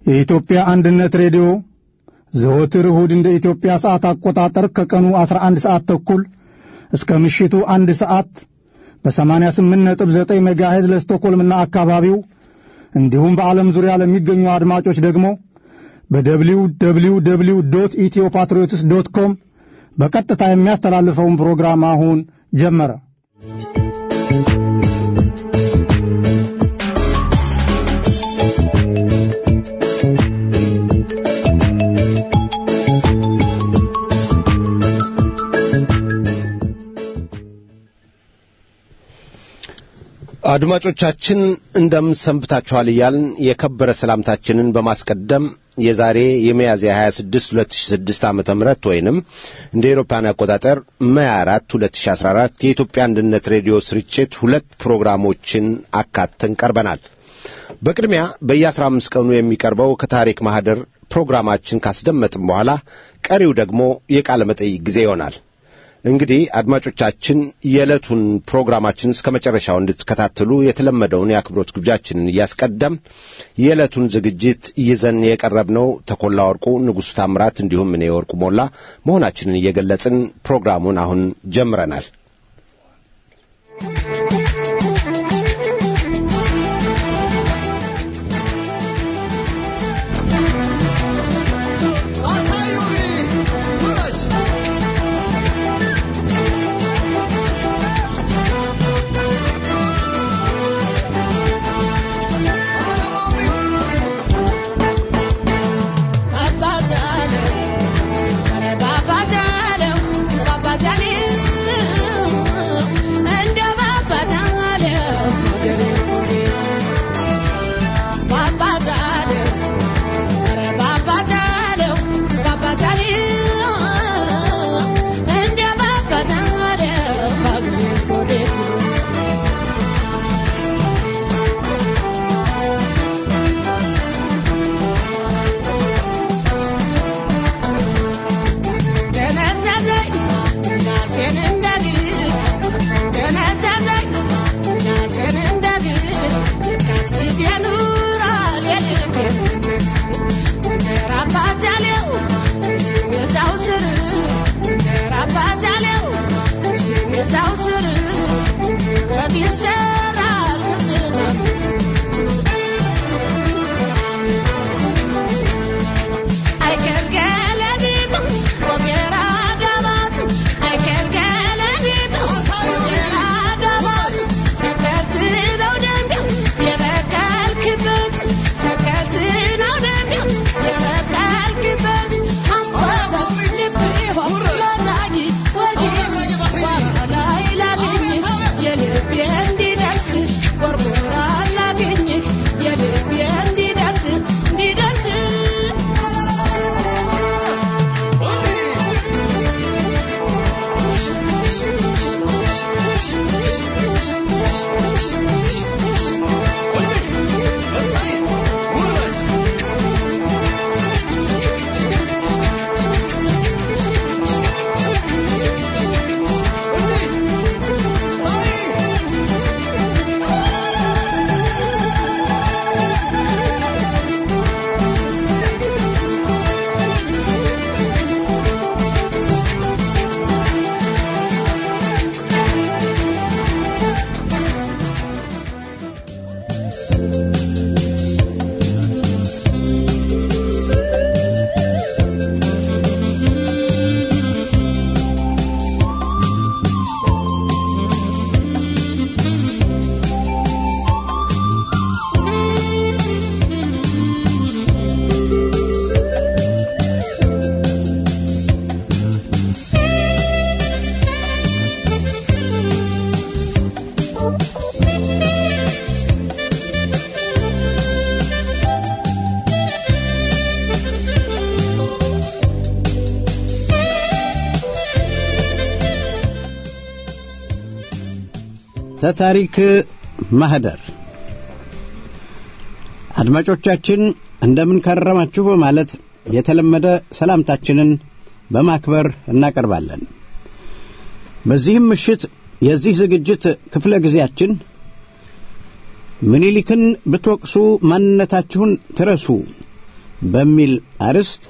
የኢትዮጵያ አንድነት ሬዲዮ ዘወትር እሁድ እንደ ኢትዮጵያ ሰዓት አቆጣጠር ከቀኑ 11 ሰዓት ተኩል እስከ ምሽቱ አንድ ሰዓት በ88.9 ሜጋሄዝ ለስቶኮልምና አካባቢው እንዲሁም በዓለም ዙሪያ ለሚገኙ አድማጮች ደግሞ በደብሊው ደብሊው ደብሊው ዶት ኢትዮ ፓትሪዮትስ ዶት ኮም በቀጥታ የሚያስተላልፈውን ፕሮግራም አሁን ጀመረ። አድማጮቻችን እንደምን ሰንብታችኋል እያልን የከበረ ሰላምታችንን በማስቀደም የዛሬ የሚያዝያ 26 2006 ዓ ም ወይንም እንደ ኤሮፓን አቆጣጠር መያ 4 2014 የኢትዮጵያ አንድነት ሬዲዮ ስርጭት ሁለት ፕሮግራሞችን አካተን ቀርበናል። በቅድሚያ በየ15 ቀኑ የሚቀርበው ከታሪክ ማኅደር ፕሮግራማችን ካስደመጥም በኋላ ቀሪው ደግሞ የቃለ መጠይቅ ጊዜ ይሆናል። እንግዲህ አድማጮቻችን የዕለቱን ፕሮግራማችን እስከ መጨረሻው እንድትከታተሉ የተለመደውን የአክብሮት ግብዣችንን እያስቀደም የዕለቱን ዝግጅት ይዘን የቀረብነው ተኮላ ወርቁ፣ ንጉሡ ታምራት እንዲሁም እኔ ወርቁ ሞላ መሆናችንን እየገለጽን ፕሮግራሙን አሁን ጀምረናል። ተታሪክ ማህደር አድማጮቻችን እንደምን ከረማችሁ በማለት የተለመደ ሰላምታችንን በማክበር እናቀርባለን። በዚህም ምሽት የዚህ ዝግጅት ክፍለ ጊዜያችን ምኒልክን ብትወቅሱ ማንነታችሁን ትረሱ በሚል አርዕስት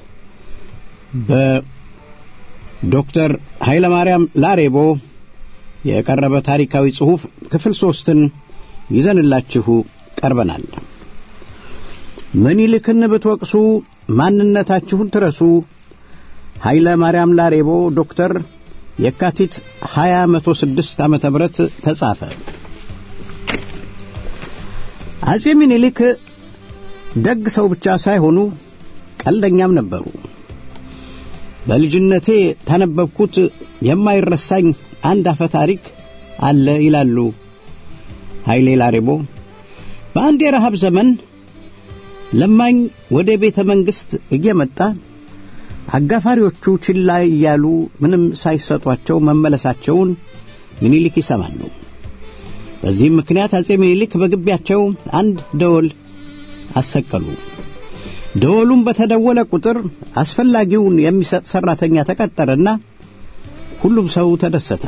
በዶክተር ኃይለማርያም ላሬቦ የቀረበ ታሪካዊ ጽሑፍ ክፍል ሶስትን ይዘንላችሁ ቀርበናል። ምኒልክን ብትወቅሱ ማንነታችሁን ትረሱ። ኃይለ ማርያም ላሬቦ ዶክተር የካቲት 2006 ዓመተ ምህረት ተጻፈ። አጼ ምኒልክ ደግ ሰው ብቻ ሳይሆኑ ቀልደኛም ነበሩ። በልጅነቴ ታነበብኩት የማይረሳኝ አንድ አፈ ታሪክ አለ ይላሉ ኃይሌ ላሬቦ። በአንድ የረሃብ ዘመን ለማኝ ወደ ቤተ መንግሥት እየመጣ አጋፋሪዎቹ ችላ እያሉ ምንም ሳይሰጧቸው መመለሳቸውን ምኒልክ ይሰማሉ። በዚህም ምክንያት አጼ ምኒልክ በግቢያቸው አንድ ደወል አሰቀሉ። ደወሉም በተደወለ ቁጥር አስፈላጊውን የሚሰጥ ሠራተኛ ተቀጠረና ሁሉም ሰው ተደሰተ።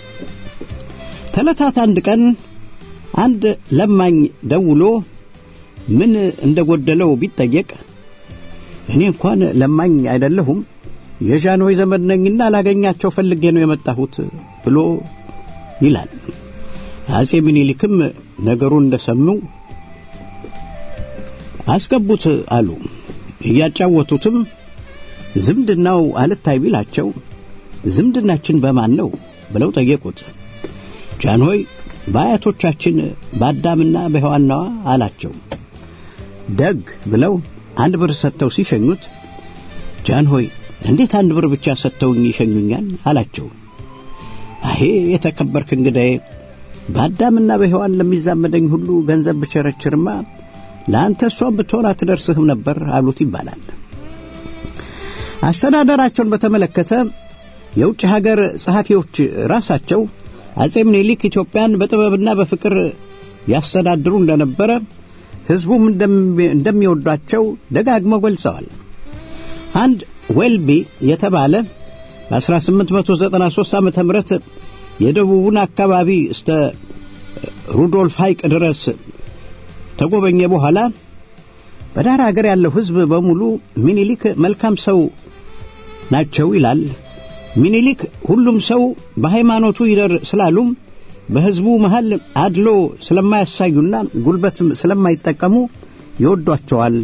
ተለታት አንድ ቀን አንድ ለማኝ ደውሎ ምን እንደጎደለው ቢጠየቅ እኔ እንኳን ለማኝ አይደለሁም የዣንሆይ ዘመድ ነኝና ላገኛቸው ፈልጌ ነው የመጣሁት ብሎ ይላል። አጼ ምኒልክም ነገሩን እንደሰሙ አስገቡት አሉ። እያጫወቱትም ዝምድናው አልታይ ቢላቸው ዝምድናችን በማን ነው ብለው ጠየቁት። ጃንሆይ በአያቶቻችን በአዳምና በሔዋናዋ አላቸው። ደግ ብለው አንድ ብር ሰጥተው ሲሸኙት ጃንሆይ እንዴት አንድ ብር ብቻ ሰጥተውኝ ይሸኙኛል አላቸው። አሄ የተከበርክ እንግዳዬ በአዳምና በሔዋን ለሚዛመደኝ ሁሉ ገንዘብ ብቸረችርማ ለአንተ እሷን ብትሆን አትደርስህም ነበር አሉት ይባላል። አስተዳደራቸውን በተመለከተ የውጭ ሀገር ጸሐፊዎች ራሳቸው አጼ ምኒልክ ኢትዮጵያን በጥበብና በፍቅር ያስተዳድሩ እንደነበረ ሕዝቡም እንደሚወዷቸው ደጋግመው ገልጸዋል። አንድ ዌልቢ የተባለ በ1893 ዓ ም የደቡቡን አካባቢ እስተ ሩዶልፍ ሐይቅ ድረስ ተጎበኘ በኋላ በዳር አገር ያለው ሕዝብ በሙሉ ሚኒሊክ መልካም ሰው ናቸው ይላል። ሚኒሊክ ሁሉም ሰው በሃይማኖቱ ይደር ስላሉም በሕዝቡ መሃል አድሎ ስለማያሳዩና ጉልበትም ስለማይጠቀሙ ይወዷቸዋል።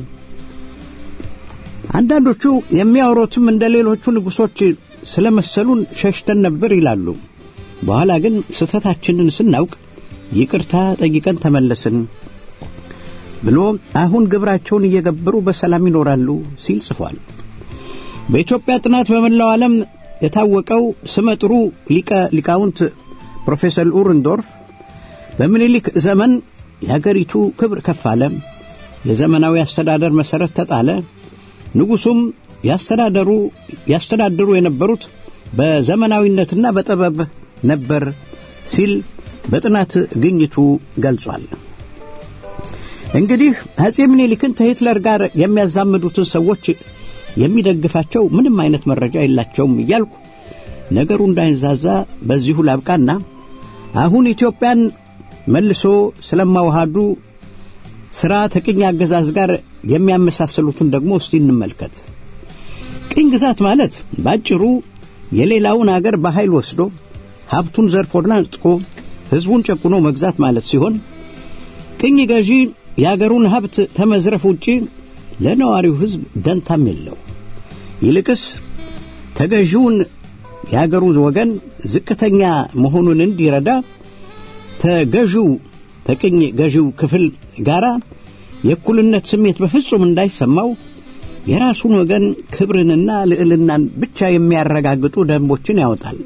አንዳንዶቹ የሚያወሩትም እንደ ሌሎቹ ንጉሶች ስለመሰሉን ሸሽተን ነበር ይላሉ። በኋላ ግን ስህተታችንን ስናውቅ ይቅርታ ጠይቀን ተመለስን ብሎ አሁን ግብራቸውን እየገበሩ በሰላም ይኖራሉ ሲል ጽፏል። በኢትዮጵያ ጥናት በመላው ዓለም የታወቀው ስመጥሩ ሊቀ ሊቃውንት ፕሮፌሰር ኡርንዶርፍ በምኒልክ ዘመን የአገሪቱ ክብር ከፍ አለ፣ የዘመናዊ አስተዳደር መሠረት ተጣለ፣ ንጉሡም ያስተዳደሩ ያስተዳድሩ የነበሩት በዘመናዊነትና በጥበብ ነበር ሲል በጥናት ግኝቱ ገልጿል። እንግዲህ አጼ ምኒልክን ከሂትለር ጋር የሚያዛምዱትን ሰዎች የሚደግፋቸው ምንም አይነት መረጃ የላቸውም እያልኩ ነገሩ እንዳይንዛዛ በዚሁ ላብቃና አሁን ኢትዮጵያን መልሶ ስለማዋሃዱ ሥራ ከቅኝ አገዛዝ ጋር የሚያመሳስሉትን ደግሞ እስቲ እንመልከት። ቅኝ ግዛት ማለት ባጭሩ የሌላውን አገር በኃይል ወስዶ ሀብቱን ዘርፎና ነጥቆ ሕዝቡን ጨቁኖ መግዛት ማለት ሲሆን ቅኝ ገዢ የአገሩን ሀብት ተመዝረፍ ውጪ ለነዋሪው ሕዝብ ደንታም የለው። ይልቅስ ተገዢውን የአገሩ ወገን ዝቅተኛ መሆኑን እንዲረዳ ተገዢው ከቅኝ ገዢው ክፍል ጋር የእኩልነት ስሜት በፍጹም እንዳይሰማው የራሱን ወገን ክብርንና ልዕልናን ብቻ የሚያረጋግጡ ደንቦችን ያወጣል።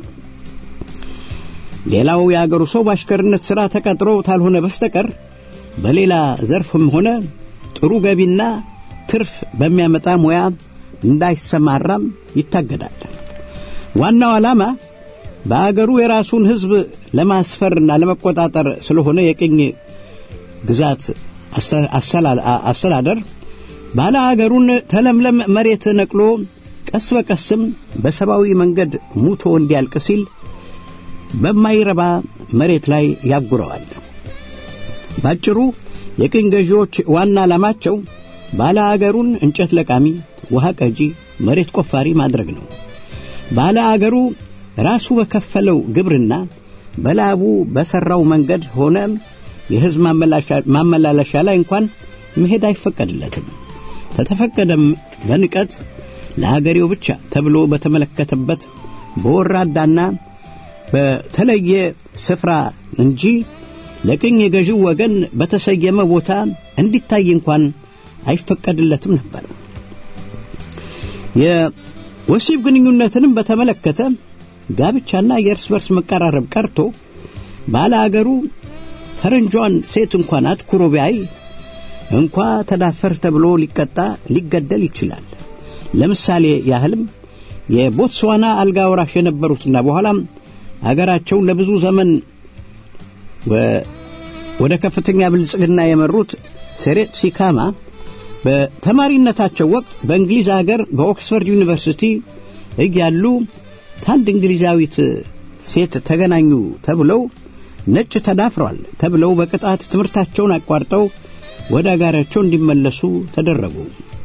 ሌላው የአገሩ ሰው በአሽከርነት ሥራ ተቀጥሮ ካልሆነ በስተቀር በሌላ ዘርፍም ሆነ ጥሩ ገቢና ትርፍ በሚያመጣ ሙያ እንዳይሰማራም ይታገዳል። ዋናው ዓላማ በአገሩ የራሱን ሕዝብ ለማስፈርና ለመቆጣጠር ስለሆነ የቅኝ ግዛት አስተዳደር ባለ አገሩን ተለምለም መሬት ነቅሎ ቀስ በቀስም በሰብአዊ መንገድ ሙቶ እንዲያልቅ ሲል በማይረባ መሬት ላይ ያጉረዋል። ባጭሩ የቅኝ ገዢዎች ዋና ዓላማቸው ባለ አገሩን እንጨት ለቃሚ፣ ውሃ ቀጂ፣ መሬት ቆፋሪ ማድረግ ነው። ባለ አገሩ ራሱ በከፈለው ግብርና በላቡ በሰራው መንገድ ሆነ የሕዝብ ማመላለሻ ላይ እንኳን መሄድ አይፈቀድለትም። ከተፈቀደም በንቀት ለአገሬው ብቻ ተብሎ በተመለከተበት በወራዳና በተለየ ስፍራ እንጂ ለቅኝ የገዢው ወገን በተሰየመ ቦታ እንዲታይ እንኳን አይፈቀድለትም ነበር። የወሲብ ግንኙነትንም በተመለከተ ጋብቻና የእርስ በርስ መቀራረብ ቀርቶ ባለ አገሩ ፈረንጇን ሴት እንኳን አትኩሮ ቢያይ እንኳ ተዳፈር ተብሎ ሊቀጣ ሊገደል ይችላል። ለምሳሌ ያህልም የቦትስዋና አልጋ ወራሽ የነበሩትና በኋላም አገራቸውን ለብዙ ዘመን ወደ ከፍተኛ ብልጽግና የመሩት ሴሬት ሲካማ በተማሪነታቸው ወቅት በእንግሊዝ አገር በኦክስፎርድ ዩኒቨርሲቲ እያሉ ታንድ እንግሊዛዊት ሴት ተገናኙ ተብለው ነጭ ተዳፍረዋል ተብለው በቅጣት ትምህርታቸውን አቋርጠው ወደ አገራቸው እንዲመለሱ ተደረጉ።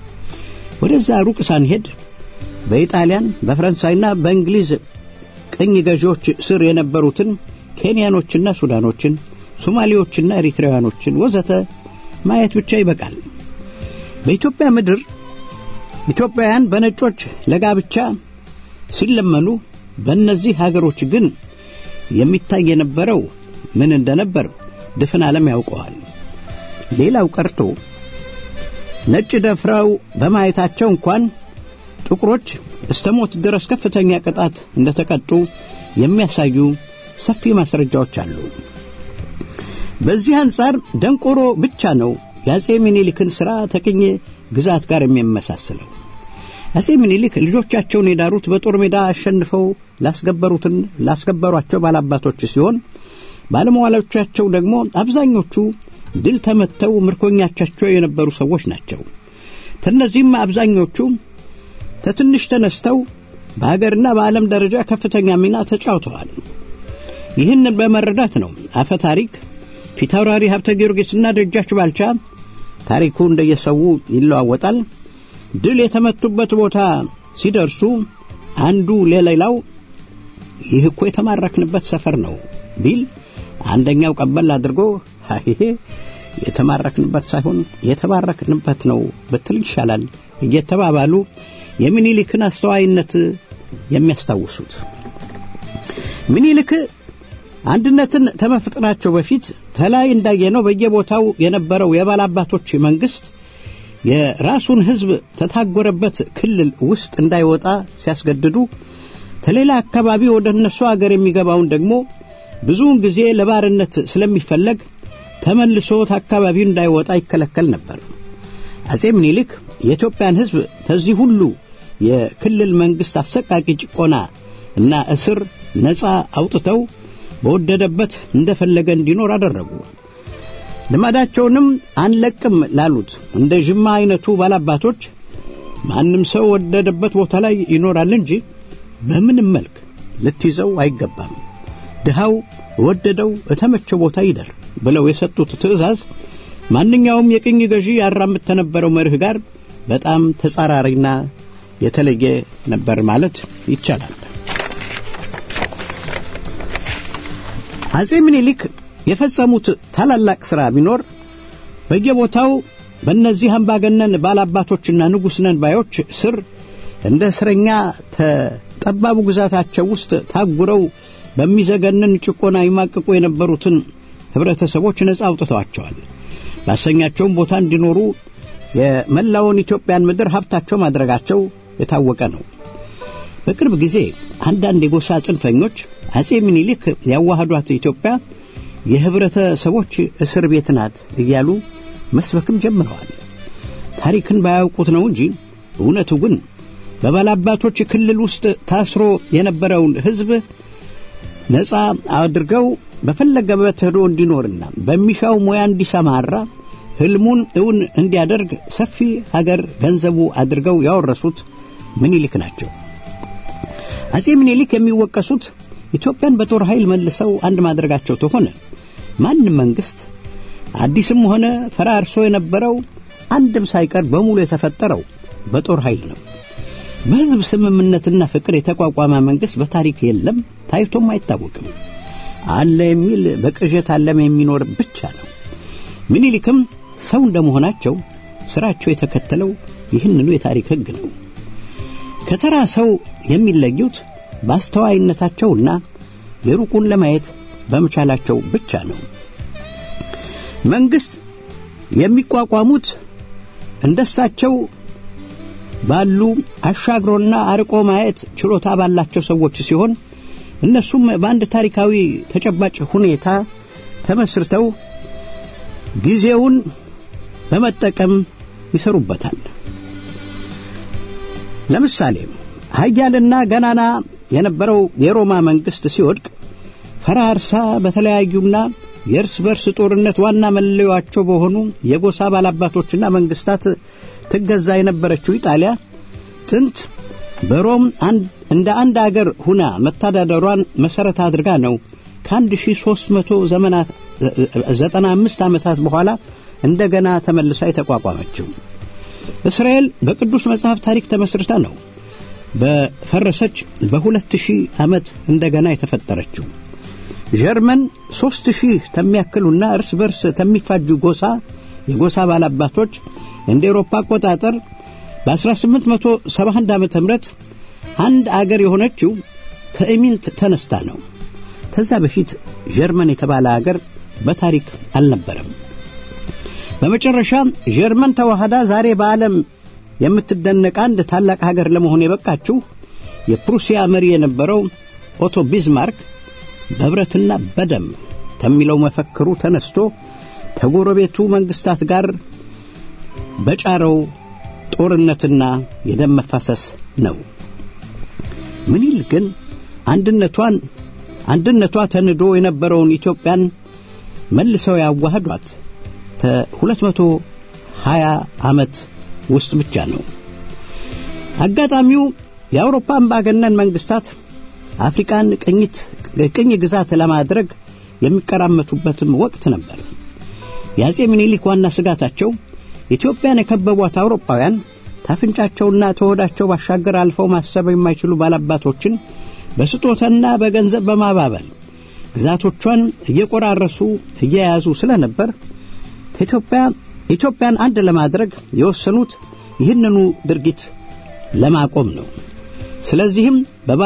ወደዛ ሩቅ ሳንሄድ በኢጣሊያን በፈረንሳይና በእንግሊዝ ቅኝ ገዢዎች ስር የነበሩትን ኬንያኖችና ሱዳኖችን፣ ሶማሌዎችና ኤሪትራውያኖችን ወዘተ ማየት ብቻ ይበቃል። በኢትዮጵያ ምድር ኢትዮጵያውያን በነጮች ለጋብቻ ሲለመኑ በእነዚህ ሀገሮች ግን የሚታይ የነበረው ምን እንደነበር ድፍን ዓለም ያውቀዋል። ሌላው ቀርቶ ነጭ ደፍረው በማየታቸው እንኳን ጥቁሮች እስተ ሞት ድረስ ከፍተኛ ቅጣት እንደተቀጡ የሚያሳዩ ሰፊ ማስረጃዎች አሉ። በዚህ አንጻር ደንቆሮ ብቻ ነው የአጼ ሚኒሊክን ሥራ ተቅኝ ግዛት ጋር የሚመሳስለው። አጼ ሚኒሊክ ልጆቻቸውን የዳሩት በጦር ሜዳ አሸንፈው ላስገበሩትን ላስገበሯቸው ባላባቶች ሲሆን ባለመዋሎቻቸው ደግሞ አብዛኞቹ ድል ተመተው ምርኮኛቻቸው የነበሩ ሰዎች ናቸው። ከእነዚህም አብዛኞቹ ተትንሽ ተነስተው በሀገርና በዓለም ደረጃ ከፍተኛ ሚና ተጫውተዋል። ይህንን በመረዳት ነው አፈ ታሪክ ፊታውራሪ ሀብተ ጊዮርጊስና ደጃች ባልቻ ታሪኩ እንደየሰው ይለዋወጣል። ድል የተመቱበት ቦታ ሲደርሱ አንዱ ለሌላው ይህ እኮ የተማረክንበት ሰፈር ነው ቢል አንደኛው ቀበል አድርጎ ይሄ የተማረክንበት ሳይሆን የተባረክንበት ነው ብትል ይሻላል እየተባባሉ የሚኒሊክን አስተዋይነት የሚያስታውሱት ሚኒሊክ አንድነትን ተመፍጠራቸው በፊት ተላይ እንዳየነው በየቦታው የነበረው የባላባቶች መንግስት የራሱን ሕዝብ ተታጎረበት ክልል ውስጥ እንዳይወጣ ሲያስገድዱ ከሌላ አካባቢ ወደ እነሱ አገር የሚገባውን ደግሞ ብዙውን ጊዜ ለባርነት ስለሚፈለግ ተመልሶ አካባቢው እንዳይወጣ ይከለከል ነበር። አጼ ምኒልክ የኢትዮጵያን ሕዝብ ከዚህ ሁሉ የክልል መንግስት አሰቃቂ ጭቆና እና እስር ነፃ አውጥተው በወደደበት እንደፈለገ እንዲኖር አደረጉ። ልማዳቸውንም አንለቅም ላሉት እንደ ዥማ አይነቱ ባላባቶች ማንም ሰው ወደደበት ቦታ ላይ ይኖራል እንጂ በምንም መልክ ልትይዘው አይገባም፣ ድሃው ወደደው እተመቸው ቦታ ይደር ብለው የሰጡት ትእዛዝ ማንኛውም የቅኝ ገዢ ያራምድ ከነበረው መርህ ጋር በጣም ተጻራሪና የተለየ ነበር ማለት ይቻላል። አጼ ምኒልክ የፈጸሙት ታላላቅ ሥራ ቢኖር በየቦታው በእነዚህ አምባገነን ባላባቶችና ንጉሥ ነን ባዮች ስር እንደ እስረኛ ተጠባቡ ግዛታቸው ውስጥ ታጉረው በሚዘገንን ጭቆና ይማቅቁ የነበሩትን ኅብረተሰቦች ነጻ አውጥተዋቸዋል። ባሰኛቸውም ቦታ እንዲኖሩ የመላውን ኢትዮጵያን ምድር ሀብታቸው ማድረጋቸው የታወቀ ነው። በቅርብ ጊዜ አንዳንድ የጎሳ ጽንፈኞች አጼ ምኒልክ ያዋህዷት ኢትዮጵያ የህብረተሰቦች እስር ቤት ናት እያሉ መስበክም ጀምረዋል። ታሪክን ባያውቁት ነው እንጂ እውነቱ ግን በባላባቶች ክልል ውስጥ ታስሮ የነበረውን ሕዝብ ነፃ አድርገው በፈለገበት ሄዶ እንዲኖርና በሚሻው ሙያ እንዲሰማራ ህልሙን እውን እንዲያደርግ ሰፊ ሀገር ገንዘቡ አድርገው ያወረሱት ምኒልክ ናቸው። አጼ ምኒልክ የሚወቀሱት ኢትዮጵያን በጦር ኃይል መልሰው አንድ ማድረጋቸው ተሆነ ማንም መንግስት አዲስም ሆነ ፈራርሶ የነበረው አንድም ሳይቀር በሙሉ የተፈጠረው በጦር ኃይል ነው። በሕዝብ ስምምነትና ፍቅር የተቋቋመ መንግሥት በታሪክ የለም፣ ታይቶም አይታወቅም። አለ የሚል በቅዠት ዓለም የሚኖር ብቻ ነው። ምኒልክም ሰው እንደመሆናቸው ሥራቸው የተከተለው ይህንኑ የታሪክ ሕግ ነው። ከተራ ሰው የሚለዩት በአስተዋይነታቸውና የሩቁን ለማየት በመቻላቸው ብቻ ነው። መንግሥት የሚቋቋሙት እንደሳቸው ባሉ አሻግሮና አርቆ ማየት ችሎታ ባላቸው ሰዎች ሲሆን እነሱም በአንድ ታሪካዊ ተጨባጭ ሁኔታ ተመስርተው ጊዜውን በመጠቀም ይሰሩበታል። ለምሳሌ ኃያልና ገናና የነበረው የሮማ መንግሥት ሲወድቅ ፈራርሳ በተለያዩና የእርስ በርስ ጦርነት ዋና መለያቸው በሆኑ የጎሳ ባላባቶችና መንግስታት ትገዛ የነበረችው ኢጣሊያ ጥንት በሮም እንደ አንድ አገር ሁና መተዳደሯን መሠረት አድርጋ ነው ከአንድ ሺህ ሦስት መቶ ዘመናት ዘጠና አምስት ዓመታት በኋላ እንደገና ተመልሳ የተቋቋመችው። እስራኤል በቅዱስ መጽሐፍ ታሪክ ተመስርታ ነው በፈረሰች በሁለት ሺህ ዓመት እንደገና የተፈጠረችው። ጀርመን ሦስት ሺህ ተሚያክሉና እርስ በርስ ተሚፋጁ ጎሳ የጎሳ ባላባቶች እንደ ኤሮፓ አቆጣጠር በ1871 ዓ ም አንድ አገር የሆነችው ትዕሚንት ተነስታ ነው። ከዛ በፊት ጀርመን የተባለ አገር በታሪክ አልነበረም። በመጨረሻ ጀርመን ተዋህዳ ዛሬ በዓለም የምትደነቅ አንድ ታላቅ ሀገር ለመሆን የበቃችው የፕሩሲያ መሪ የነበረው ኦቶ ቢዝማርክ በብረትና በደም ከሚለው መፈክሩ ተነስቶ ከጎረቤቱ መንግስታት ጋር በጫረው ጦርነትና የደም መፋሰስ ነው። ምኒልክ ግን አንድነቷን አንድነቷ ተንዶ የነበረውን ኢትዮጵያን መልሰው ያዋህዷት ከሁለት መቶ ሀያ ዓመት ውስጥ ብቻ ነው። አጋጣሚው የአውሮፓ አምባገነን መንግስታት አፍሪካን ቅኝት ቅኝ ግዛት ለማድረግ የሚቀራመቱበትም ወቅት ነበር። የአጼ ምኒልክ ዋና ስጋታቸው ኢትዮጵያን የከበቧት አውሮፓውያን ታፍንጫቸውና ተወዳቸው ባሻገር አልፈው ማሰብ የማይችሉ ባላባቶችን በስጦታና በገንዘብ በማባበል ግዛቶቿን እየቆራረሱ እየያዙ ስለነበር ኢትዮጵያ ኢትዮጵያን አንድ ለማድረግ የወሰኑት ይህንኑ ድርጊት ለማቆም ነው። ስለዚህም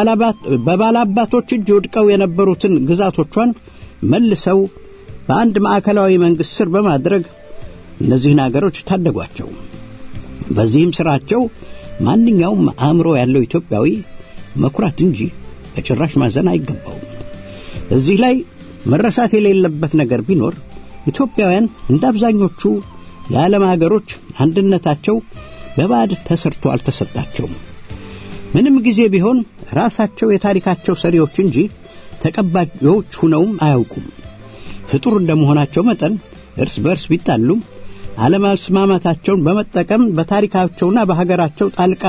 በባላባቶች እጅ ወድቀው የነበሩትን ግዛቶቿን መልሰው በአንድ ማዕከላዊ መንግሥት ስር በማድረግ እነዚህን አገሮች ታደጓቸው። በዚህም ሥራቸው ማንኛውም አእምሮ ያለው ኢትዮጵያዊ መኩራት እንጂ በጭራሽ ማዘን አይገባውም። እዚህ ላይ መረሳት የሌለበት ነገር ቢኖር ኢትዮጵያውያን እንደ አብዛኞቹ የዓለም አገሮች አንድነታቸው በባዕድ ተሰርቶ አልተሰጣቸውም። ምንም ጊዜ ቢሆን ራሳቸው የታሪካቸው ሰሪዎች እንጂ ተቀባዮች ሁነውም አያውቁም። ፍጡር እንደመሆናቸው መጠን እርስ በርስ ቢጣሉም አለመስማማታቸውን በመጠቀም በታሪካቸውና በሀገራቸው ጣልቃ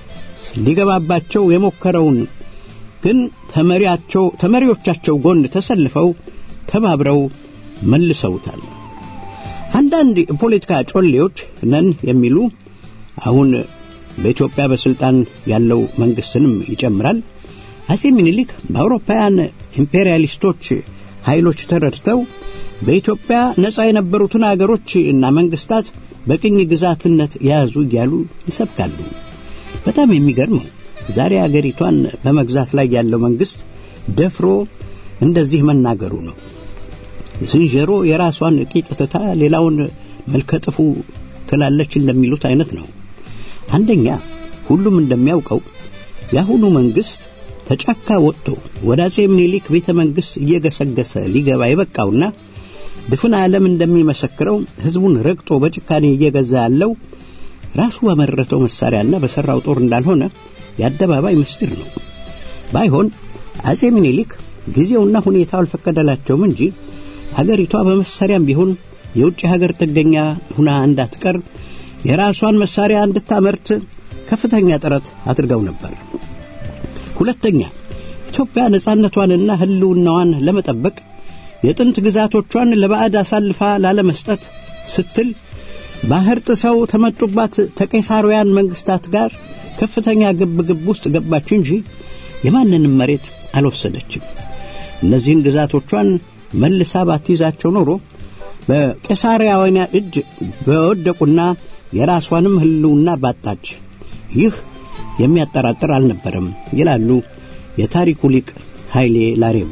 ሊገባባቸው የሞከረውን ግን ተመሪያቸው ተመሪዎቻቸው ጎን ተሰልፈው ተባብረው መልሰውታል። አንዳንድ የፖለቲካ ጮሌዎች ነን የሚሉ አሁን በኢትዮጵያ በስልጣን ያለው መንግስትንም ይጨምራል። አጼ ምኒልክ በአውሮፓውያን ኢምፔሪያሊስቶች ኃይሎች ተረድተው በኢትዮጵያ ነጻ የነበሩትን አገሮች እና መንግስታት በቅኝ ግዛትነት የያዙ እያሉ ይሰብካሉ። በጣም የሚገርመው ዛሬ አገሪቷን በመግዛት ላይ ያለው መንግስት ደፍሮ እንደዚህ መናገሩ ነው። ዝንጀሮ የራሷን ቂጥ ትታ ሌላውን መልከጥፉ ትላለች እንደሚሉት አይነት ነው። አንደኛ ሁሉም እንደሚያውቀው የአሁኑ መንግስት ተጫካ ወጥቶ ወደ አጼ ምኒልክ ቤተ መንግስት እየገሰገሰ ሊገባ የበቃውና ድፍን ዓለም እንደሚመሰክረው ህዝቡን ረግጦ በጭካኔ እየገዛ ያለው ራሱ በመረተው መሳሪያና በሰራው ጦር እንዳልሆነ የአደባባይ ምስጢር ነው። ባይሆን አጼ ምኒልክ ጊዜውና ሁኔታው አልፈቀደላቸውም እንጂ ሀገሪቷ በመሳሪያም ቢሆን የውጭ ሀገር ጥገኛ ሁና እንዳትቀር የራሷን መሳሪያ እንድታመርት ከፍተኛ ጥረት አድርገው ነበር። ሁለተኛ ኢትዮጵያ ነጻነቷንና ህልውናዋን ለመጠበቅ የጥንት ግዛቶቿን ለባዕድ አሳልፋ ላለመስጠት ስትል ባህር ጥሰው ተመጡባት ተቄሳራውያን መንግስታት ጋር ከፍተኛ ግብግብ ውስጥ ገባች እንጂ የማንንም መሬት አልወሰደችም። እነዚህን ግዛቶቿን መልሳ ባትይዛቸው ኖሮ በቄሳራውያን እጅ በወደቁና የራሷንም ህልውና ባጣች። ይህ የሚያጠራጥር አልነበረም ይላሉ የታሪኩ ሊቅ ኃይሌ ላሬቦ።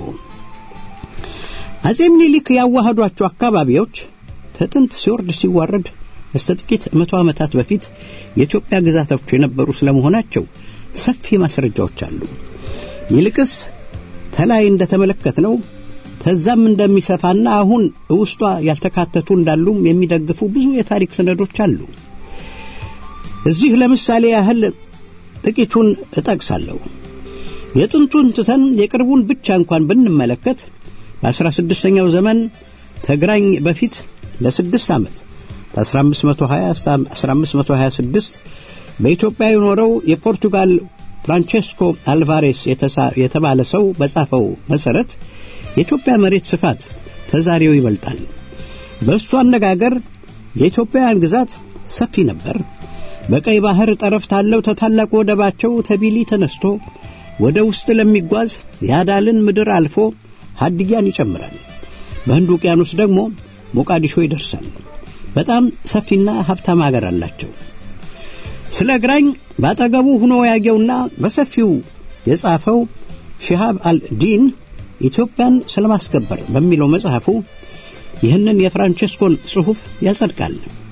አጼ ምኒልክ ያዋሃዷቸው አካባቢዎች ከጥንት ሲወርድ ሲዋረድ እስከ ጥቂት መቶ ዓመታት በፊት የኢትዮጵያ ግዛቶች የነበሩ ስለመሆናቸው ሰፊ ማስረጃዎች አሉ። ይልቅስ ተላይ እንደተመለከትነው ከዛም እንደሚሰፋና አሁን ውስጧ ያልተካተቱ እንዳሉም የሚደግፉ ብዙ የታሪክ ሰነዶች አሉ። እዚህ ለምሳሌ ያህል ጥቂቱን እጠቅሳለሁ። የጥንቱን ትተን የቅርቡን ብቻ እንኳን ብንመለከት በአስራ ስድስተኛው ዘመን ተግራኝ በፊት ለስድስት ዓመት በ1520 እስከ 1526 በኢትዮጵያ የኖረው የፖርቱጋል ፍራንቼስኮ አልቫሬስ የተባለ ሰው በጻፈው መሰረት የኢትዮጵያ መሬት ስፋት ተዛሬው ይበልጣል። በእሱ አነጋገር የኢትዮጵያውያን ግዛት ሰፊ ነበር። በቀይ ባህር ጠረፍ ታለው ተታላቁ ወደባቸው ተቢሊ ተነስቶ ወደ ውስጥ ለሚጓዝ የአዳልን ምድር አልፎ ሀድያን ይጨምራል። በህንድ ውቅያኖስ ደግሞ ሞቃዲሾ ይደርሳል። በጣም ሰፊና ሀብታም አገር አላቸው። ስለ ግራኝ ባጠገቡ ሆኖ ያየውና በሰፊው የጻፈው ሺሃብ አልዲን ኢትዮጵያን ስለማስከበር በሚለው መጽሐፉ ይህንን የፍራንቼስኮን ጽሑፍ ያጸድቃል።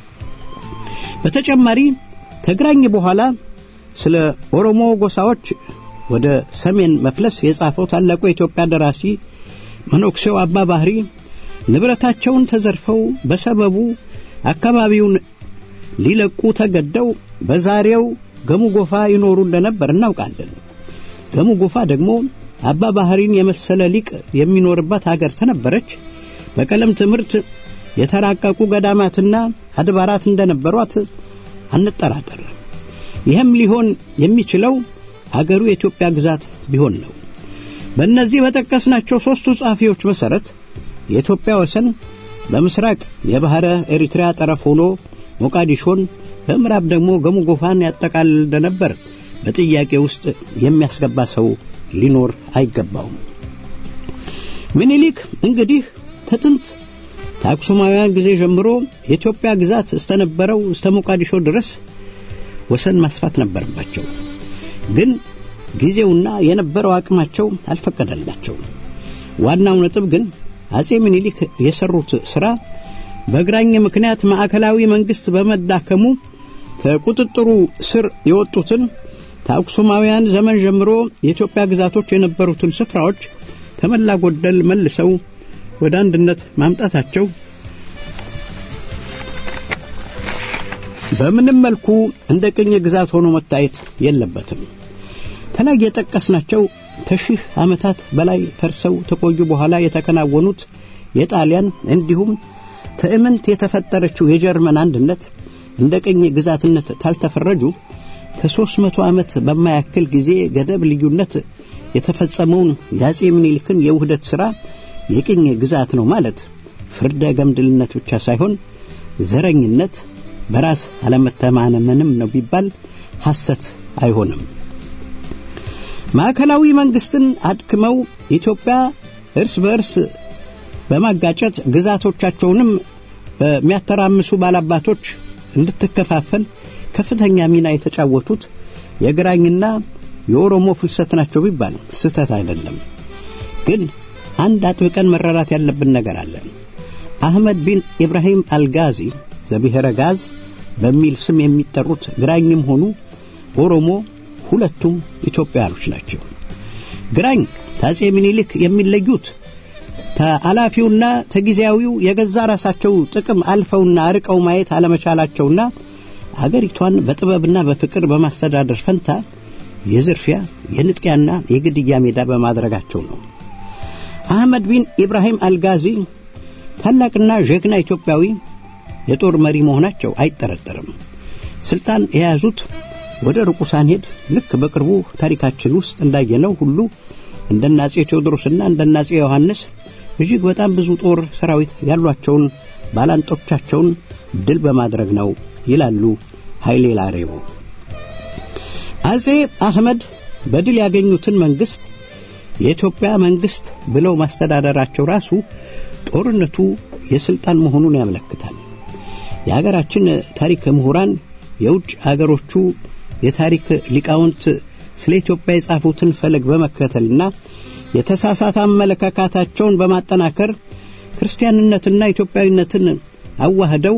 በተጨማሪ ተግራኝ በኋላ ስለ ኦሮሞ ጎሳዎች ወደ ሰሜን መፍለስ የጻፈው ታላቁ የኢትዮጵያ ደራሲ መነኩሴው አባ ባህሪ ንብረታቸውን ተዘርፈው በሰበቡ አካባቢውን ሊለቁ ተገደው በዛሬው ገሙ ጎፋ ይኖሩ እንደነበር እናውቃለን። ገሙ ጎፋ ደግሞ አባ ባህሪን የመሰለ ሊቅ የሚኖርባት አገር ተነበረች። በቀለም ትምህርት የተራቀቁ ገዳማትና አድባራት እንደነበሯት አንጠራጠር። ይህም ሊሆን የሚችለው አገሩ የኢትዮጵያ ግዛት ቢሆን ነው። በእነዚህ በጠቀስናቸው ሦስቱ ጸሐፊዎች መሠረት የኢትዮጵያ ወሰን በምስራቅ የባሕረ ኤሪትሪያ ጠረፍ ሆኖ ሞቃዲሾን በምዕራብ ደግሞ ገሙ ጎፋን ያጠቃልል እንደነበር በጥያቄ ውስጥ የሚያስገባ ሰው ሊኖር አይገባውም። ምኒልክ እንግዲህ ከጥንት ከአክሱማውያን ጊዜ ጀምሮ የኢትዮጵያ ግዛት እስተነበረው እስተ ሞቃዲሾ ድረስ ወሰን ማስፋት ነበረባቸው። ግን ጊዜውና የነበረው አቅማቸው አልፈቀደላቸው። ዋናው ነጥብ ግን አጼ ምኒልክ የሰሩት ሥራ በግራኝ ምክንያት ማዕከላዊ መንግሥት በመዳከሙ ከቁጥጥሩ ስር የወጡትን ከአክሱማውያን ዘመን ጀምሮ የኢትዮጵያ ግዛቶች የነበሩትን ስፍራዎች ከመላ ጎደል መልሰው ወደ አንድነት ማምጣታቸው በምንም መልኩ እንደ ቅኝ ግዛት ሆኖ መታየት የለበትም። ተላይ የጠቀስናቸው ከሺህ ዓመታት በላይ ፈርሰው ተቆዩ በኋላ የተከናወኑት የጣሊያን እንዲሁም ትዕምንት የተፈጠረችው የጀርመን አንድነት እንደ ቅኝ ግዛትነት ታልተፈረጁ ከሦስት መቶ ዓመት በማያክል ጊዜ ገደብ ልዩነት የተፈጸመውን የአጼ ምኒልክን የውህደት ሥራ የቅኝ ግዛት ነው ማለት ፍርደ ገምድልነት ብቻ ሳይሆን ዘረኝነት፣ በራስ አለመተማመንም ነው ቢባል ሐሰት አይሆንም። ማዕከላዊ መንግስትን አድክመው ኢትዮጵያ እርስ በእርስ በማጋጨት ግዛቶቻቸውንም በሚያተራምሱ ባላባቶች እንድትከፋፈል ከፍተኛ ሚና የተጫወቱት የግራኝና የኦሮሞ ፍልሰት ናቸው ቢባል ስህተት አይደለም። ግን አንድ አጥብቀን መረዳት ያለብን ነገር አለ። አህመድ ቢን ኢብራሂም አልጋዚ ዘብሔረ ጋዝ በሚል ስም የሚጠሩት ግራኝም ሆኑ ኦሮሞ ሁለቱም ኢትዮጵያውያኖች ናቸው። ግራኝ ከአጼ ምኒልክ የሚለዩት ተአላፊውና ተጊዜያዊው የገዛ ራሳቸው ጥቅም አልፈውና አርቀው ማየት አለመቻላቸውና አገሪቷን በጥበብና በፍቅር በማስተዳደር ፈንታ የዝርፊያ የንጥቂያና የግድያ ሜዳ በማድረጋቸው ነው። አህመድ ቢን ኢብራሂም አልጋዚ ታላቅና ጀግና ኢትዮጵያዊ የጦር መሪ መሆናቸው አይጠረጠርም። ስልጣን የያዙት ወደ ርቁ ሳንሄድ ልክ በቅርቡ ታሪካችን ውስጥ እንዳየነው ሁሉ እንደናጼ ቴዎድሮስና እንደናጼ ዮሐንስ እጅግ በጣም ብዙ ጦር ሰራዊት ያሏቸውን ባላንጦቻቸውን ድል በማድረግ ነው ይላሉ ኃይሌ ላሬቦ። አጼ አህመድ በድል ያገኙትን መንግስት የኢትዮጵያ መንግስት ብለው ማስተዳደራቸው ራሱ ጦርነቱ የስልጣን መሆኑን ያመለክታል። የሀገራችን ታሪክ ምሁራን የውጭ አገሮቹ የታሪክ ሊቃውንት ስለ ኢትዮጵያ የጻፉትን ፈለግ በመከተልና የተሳሳተ አመለካከታቸውን በማጠናከር ክርስቲያንነትና ኢትዮጵያዊነትን አዋህደው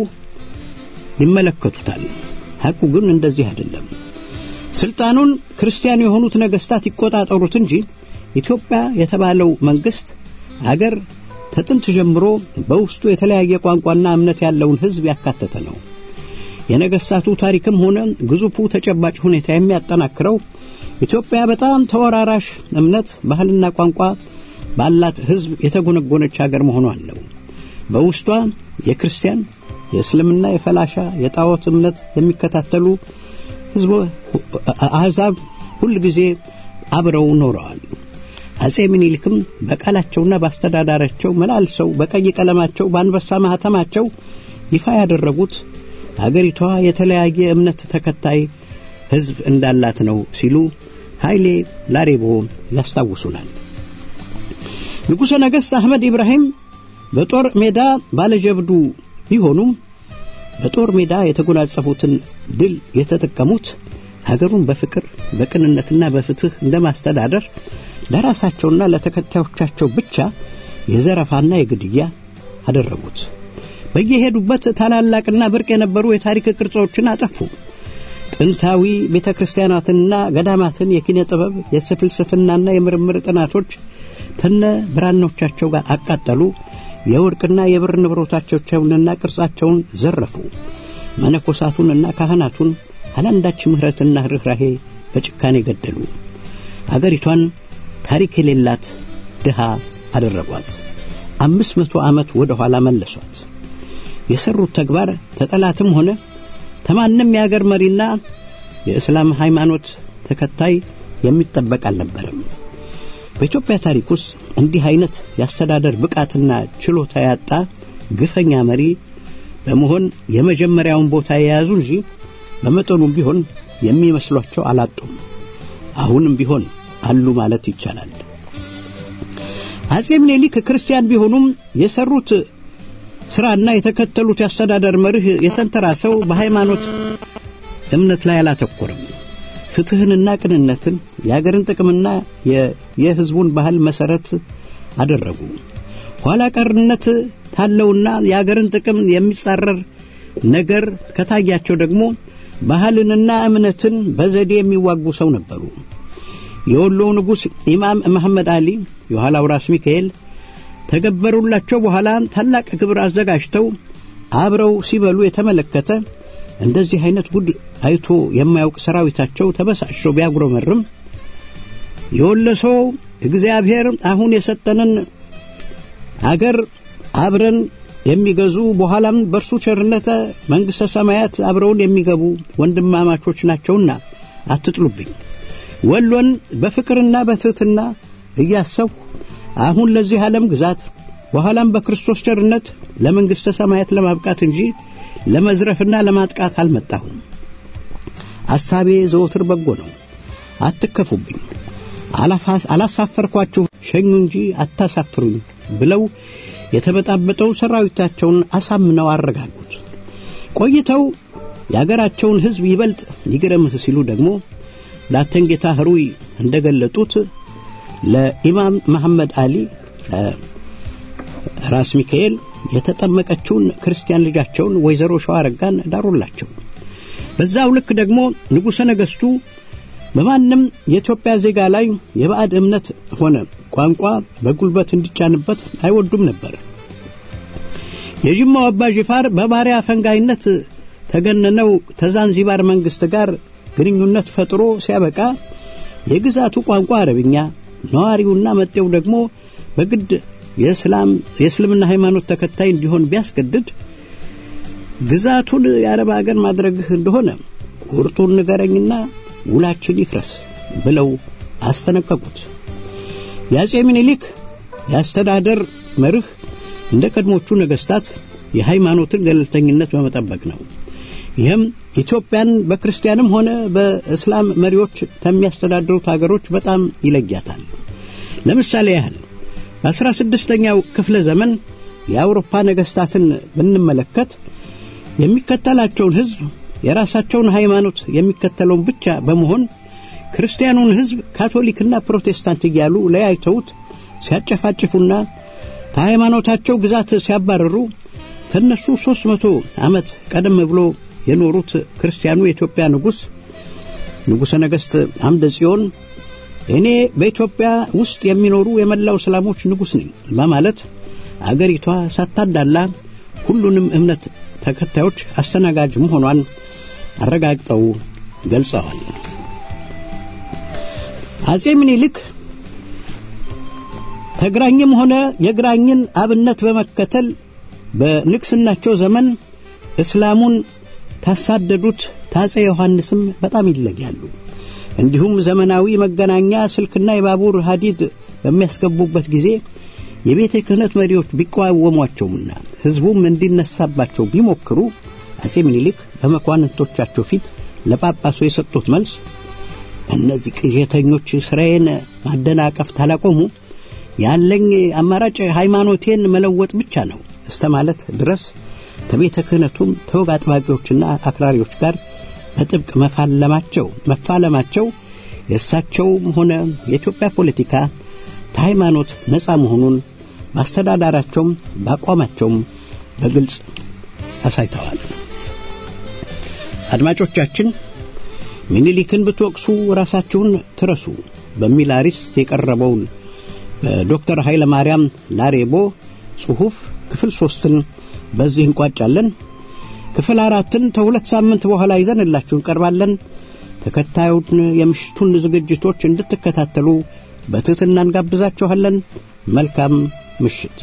ይመለከቱታል። ሐቁ ግን እንደዚህ አይደለም። ስልጣኑን ክርስቲያን የሆኑት ነገስታት ይቆጣጠሩት እንጂ ኢትዮጵያ የተባለው መንግስት አገር ከጥንት ጀምሮ በውስጡ የተለያየ ቋንቋና እምነት ያለውን ህዝብ ያካተተ ነው። የነገስታቱ ታሪክም ሆነ ግዙፉ ተጨባጭ ሁኔታ የሚያጠናክረው ኢትዮጵያ በጣም ተወራራሽ እምነት፣ ባህልና ቋንቋ ባላት ህዝብ የተጎነጎነች ሀገር መሆኗን ነው። በውስጧ የክርስቲያን፣ የእስልምና፣ የፈላሻ፣ የጣዖት እምነት የሚከታተሉ ህዝብ አሕዛብ ሁል ጊዜ አብረው ኖረዋል። አጼ ምኒልክም በቃላቸውና በአስተዳዳራቸው መላልሰው በቀይ ቀለማቸው በአንበሳ ማህተማቸው ይፋ ያደረጉት አገሪቷ የተለያየ እምነት ተከታይ ህዝብ እንዳላት ነው ሲሉ ኃይሌ ላሬቦ ያስታውሱናል። ንጉሠ ነገሥት አህመድ ኢብራሂም በጦር ሜዳ ባለጀብዱ ቢሆኑም በጦር ሜዳ የተጎናጸፉትን ድል የተጠቀሙት ሀገሩን በፍቅር በቅንነትና በፍትህ እንደማስተዳደር ለራሳቸውና ለተከታዮቻቸው ብቻ የዘረፋና የግድያ አደረጉት። በየሄዱበት ታላላቅና ብርቅ የነበሩ የታሪክ ቅርጾችን አጠፉ። ጥንታዊ ቤተ ክርስቲያናትንና ገዳማትን የኪነ ጥበብ የፍልስፍናና የምርምር ጥናቶች ተነ ብራናዎቻቸው ጋር አቃጠሉ። የወርቅና የብር ንብረቶቻቸውንና ቅርጻቸውን ዘረፉ። መነኮሳቱንና ካህናቱን አላንዳች ምሕረትና ርኅራሄ በጭካኔ ገደሉ። አገሪቷን ታሪክ የሌላት ድሃ አደረጓት። አምስት መቶ ዓመት ወደ ኋላ መለሷት። የሰሩት ተግባር ተጠላትም ሆነ ተማንም የአገር መሪና የእስላም ሃይማኖት ተከታይ የሚጠበቅ አልነበረም። በኢትዮጵያ ታሪክ ውስጥ እንዲህ አይነት የአስተዳደር ብቃትና ችሎታ ያጣ ግፈኛ መሪ በመሆን የመጀመሪያውን ቦታ የያዙ እንጂ በመጠኑም ቢሆን የሚመስሏቸው አላጡም። አሁንም ቢሆን አሉ ማለት ይቻላል። አጼ ምኒልክ ክርስቲያን ቢሆኑም የሰሩት ስራና የተከተሉት የአስተዳደር መርህ የተንተራሰው በሃይማኖት እምነት ላይ አላተኮረም። ፍትህንና ቅንነትን የአገርን ጥቅምና የህዝቡን ባህል መሰረት አደረጉ። ኋላ ቀርነት ታለውና የአገርን ጥቅም የሚጻረር ነገር ከታያቸው ደግሞ ባህልንና እምነትን በዘዴ የሚዋጉ ሰው ነበሩ። የወሎው ንጉሥ ኢማም መሐመድ አሊ የኋላው ራስ ሚካኤል ተገበሩላቸው በኋላ ታላቅ ክብር አዘጋጅተው አብረው ሲበሉ የተመለከተ እንደዚህ አይነት ጉድ አይቶ የማያውቅ ሰራዊታቸው ተበሳጭቶ ቢያጉረመርም የወሎ ሰው እግዚአብሔር አሁን የሰጠንን አገር አብረን የሚገዙ በኋላም በእርሱ ቸርነት መንግሥተ ሰማያት አብረውን የሚገቡ ወንድማማቾች ናቸውና አትጥሉብኝ። ወሎን በፍቅርና በትሕትና እያሰብሁ አሁን ለዚህ ዓለም ግዛት በኋላም በክርስቶስ ቸርነት ለመንግሥተ ሰማያት ለማብቃት እንጂ ለመዝረፍና ለማጥቃት አልመጣሁም። አሳቤ ዘወትር በጎ ነው። አትከፉብኝ፣ አላሳፈርኳችሁ፣ ሸኙ እንጂ አታሳፍሩኝ ብለው የተበጣበጠው ሰራዊታቸውን አሳምነው አረጋጉት። ቆይተው የአገራቸውን ሕዝብ ይበልጥ ይግረምህ ሲሉ ደግሞ ላተንጌታ ህሩይ እንደገለጡት ለኢማም መሐመድ አሊ ራስ ሚካኤል የተጠመቀችውን ክርስቲያን ልጃቸውን ወይዘሮ ሸዋረጋን ዳሩላቸው። በዛው ልክ ደግሞ ንጉሠ ነገሥቱ በማንም የኢትዮጵያ ዜጋ ላይ የባዕድ እምነት ሆነ ቋንቋ በጉልበት እንዲጫንበት አይወዱም ነበር። የጅማው አባ ጅፋር በባሪያ ፈንጋይነት ተገነነው ተዛንዚባር መንግሥት ጋር ግንኙነት ፈጥሮ ሲያበቃ የግዛቱ ቋንቋ አረብኛ፣ ነዋሪውና መጤው ደግሞ በግድ የእስላም የእስልምና ሃይማኖት ተከታይ እንዲሆን ቢያስገድድ ግዛቱን የአረብ አገር ማድረግህ እንደሆነ ቁርጡን ንገረኝና ውላችን ይፍረስ ብለው አስጠነቀቁት። የአጼ ምኒልክ የአስተዳደር መርህ እንደ ቀድሞቹ ነገሥታት የሃይማኖትን ገለልተኝነት በመጠበቅ ነው። ይህም ኢትዮጵያን በክርስቲያንም ሆነ በእስላም መሪዎች ከሚያስተዳድሩት አገሮች በጣም ይለያታል። ለምሳሌ ያህል በአስራ ስድስተኛው ክፍለ ዘመን የአውሮፓ ነገሥታትን ብንመለከት የሚከተላቸውን ሕዝብ የራሳቸውን ሃይማኖት የሚከተለውን ብቻ በመሆን ክርስቲያኑን ሕዝብ ካቶሊክና ፕሮቴስታንት እያሉ ለያይተውት ሲያጨፋጭፉና ከሃይማኖታቸው ግዛት ሲያባረሩ ከእነሱ ሦስት መቶ ዓመት ቀደም ብሎ የኖሩት ክርስቲያኑ የኢትዮጵያ ንጉሥ ንጉሠ ነገሥት አምደ ጽዮን እኔ በኢትዮጵያ ውስጥ የሚኖሩ የመላው እስላሞች ንጉሥ ነኝ በማለት አገሪቷ ሳታዳላ ሁሉንም እምነት ተከታዮች አስተናጋጅ መሆኗን አረጋግጠው ገልጸዋል። አጼ ምኒልክ ተግራኝም ሆነ የግራኝን አብነት በመከተል በንግስናቸው ዘመን እስላሙን ታሳደዱት ታጼ ዮሐንስም በጣም ይለያሉ። እንዲሁም ዘመናዊ መገናኛ ስልክና የባቡር ሀዲድ በሚያስገቡበት ጊዜ የቤተ ክህነት መሪዎች ቢቃወሟቸውምና ሕዝቡም እንዲነሳባቸው ቢሞክሩ አጼ ምኒልክ በመኳንንቶቻቸው ፊት ለጳጳሱ የሰጡት መልስ እነዚህ ቅዠተኞች ስራዬን ማደናቀፍ ታላቆሙ ያለኝ አማራጭ ሃይማኖቴን መለወጥ ብቻ ነው እስተ ማለት ድረስ ከቤተ ክህነቱም ተወግ አጥባቂዎችና አክራሪዎች ጋር በጥብቅ መፋለማቸው መፋለማቸው የእሳቸውም ሆነ የኢትዮጵያ ፖለቲካ ከሃይማኖት ነፃ መሆኑን ማስተዳዳራቸውም በአቋማቸውም በግልጽ አሳይተዋል። አድማጮቻችን ሚኒሊክን ብትወቅሱ ራሳችሁን ትረሱ በሚል አርዕስት የቀረበውን በዶክተር ኃይለ ማርያም ላሬቦ ጽሑፍ ክፍል ሶስትን በዚህ እንቋጫለን። ክፍል አራትን ከሁለት ሳምንት በኋላ ይዘንላችሁ እንቀርባለን። ተከታዩን የምሽቱን ዝግጅቶች እንድትከታተሉ በትህትና እንጋብዛችኋለን። መልካም ምሽት።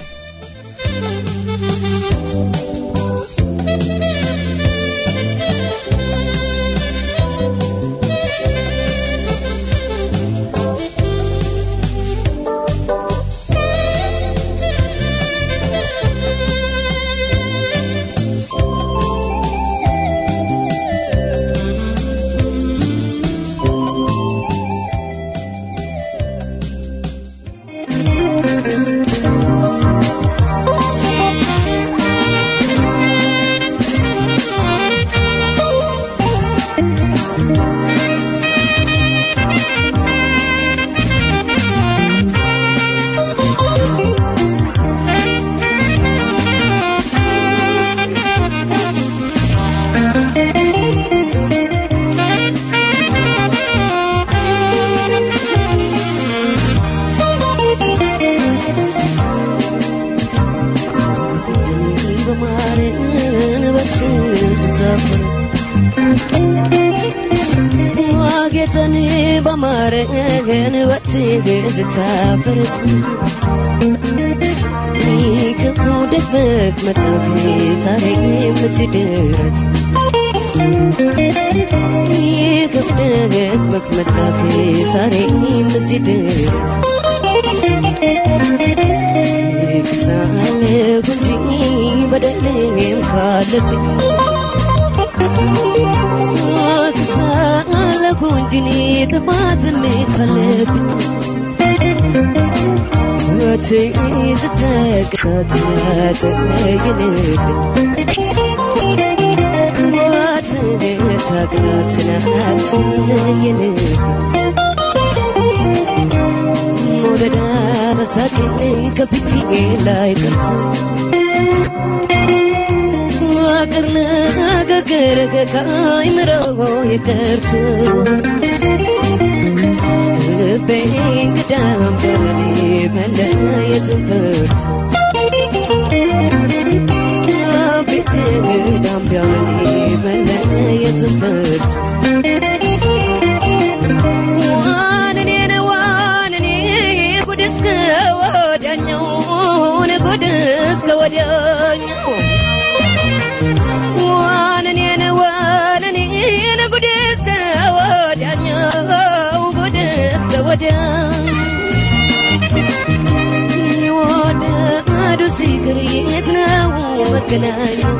ዋጌተን በማረገን በትዕግስት ታፈርስ ከውደት መክመጣት ዛሬ የምትደረስ ከውደት መክመጣት ዛሬ የምትደረስ ክሳለ ጉንጂ በደልም ካለብኝ ክሳለ ጉንጂኒ ጥፋትም ካለብኝ ትዝተቅታት ተለይንብኝ ትታቅናት ናትለይንብኝ መውደዳ ሳሳቴ ከፊቴ ላይ ቀርቶ ፍቅር ንግግር ከአይምሮ የቀርቶ ልቤ እንግዳም በኔ መለየቱን ፈርቶ ልቤ እንግዳም በኔ መለየቱን ፈርቶ ዋንኔን ዋንኔ ጉድ እስከ ወዲያኛው ጉድ እስከ ወዲያኛው ዋንኔን ዋንኔን ጉድ እስከ ወዲያኛው ጉድ እስከ ወዲያ የት ነው መገናኛው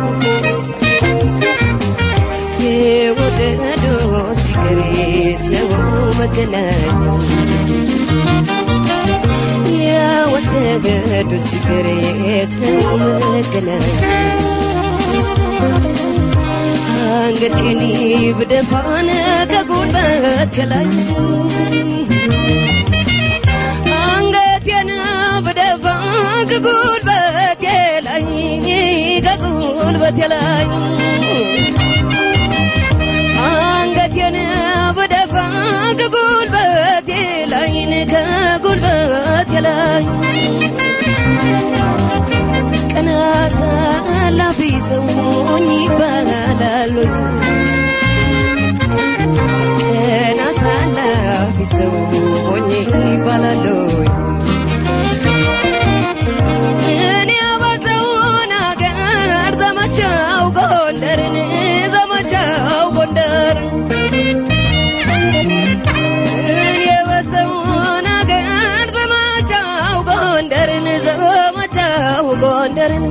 የወደዶ ሲገሬት ነው መገናኛው የወደዶ ሲገሬት ነው መገናኛው አንገቴን ብደፋን ከጉልበት ላይ አንገቴን ብደፋ ከጉልበቴ ላይ ከጉልበቴ ላይ አንገቴን ብደፋ ከጉልበቴ ላይ ከጉልበቴ ላይ ቀና አሳላፊ ሰውኝ ይባላሉ ቀና አሳላፊ ሰውኝ ይባላሉ እኔ በሰውን አገር ዘመቻው ጎንደርን ዘመቻው ጎንደር እኔ በሰውን አገር ዘመቻው ጎንደርን ዘመቻው ጎንደርን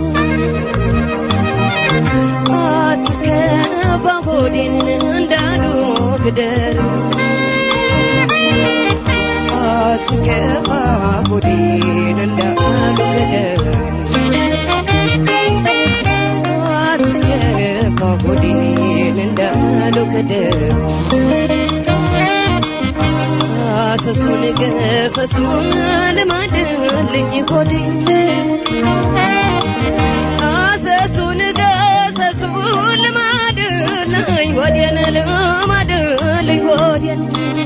አትከፋ ሆዴን እንዳሉ ግደር አትከፋ ሆዴን እንዳሉ ግደር አትከፋ ሆዴን እንዳሉ ግደር አሰሱን ገሰሱን ልማድልኝ ሆዴ አሰሱን ገሰሱን ልማድልኝ ሆዴን ልማድልኝ ሆዴን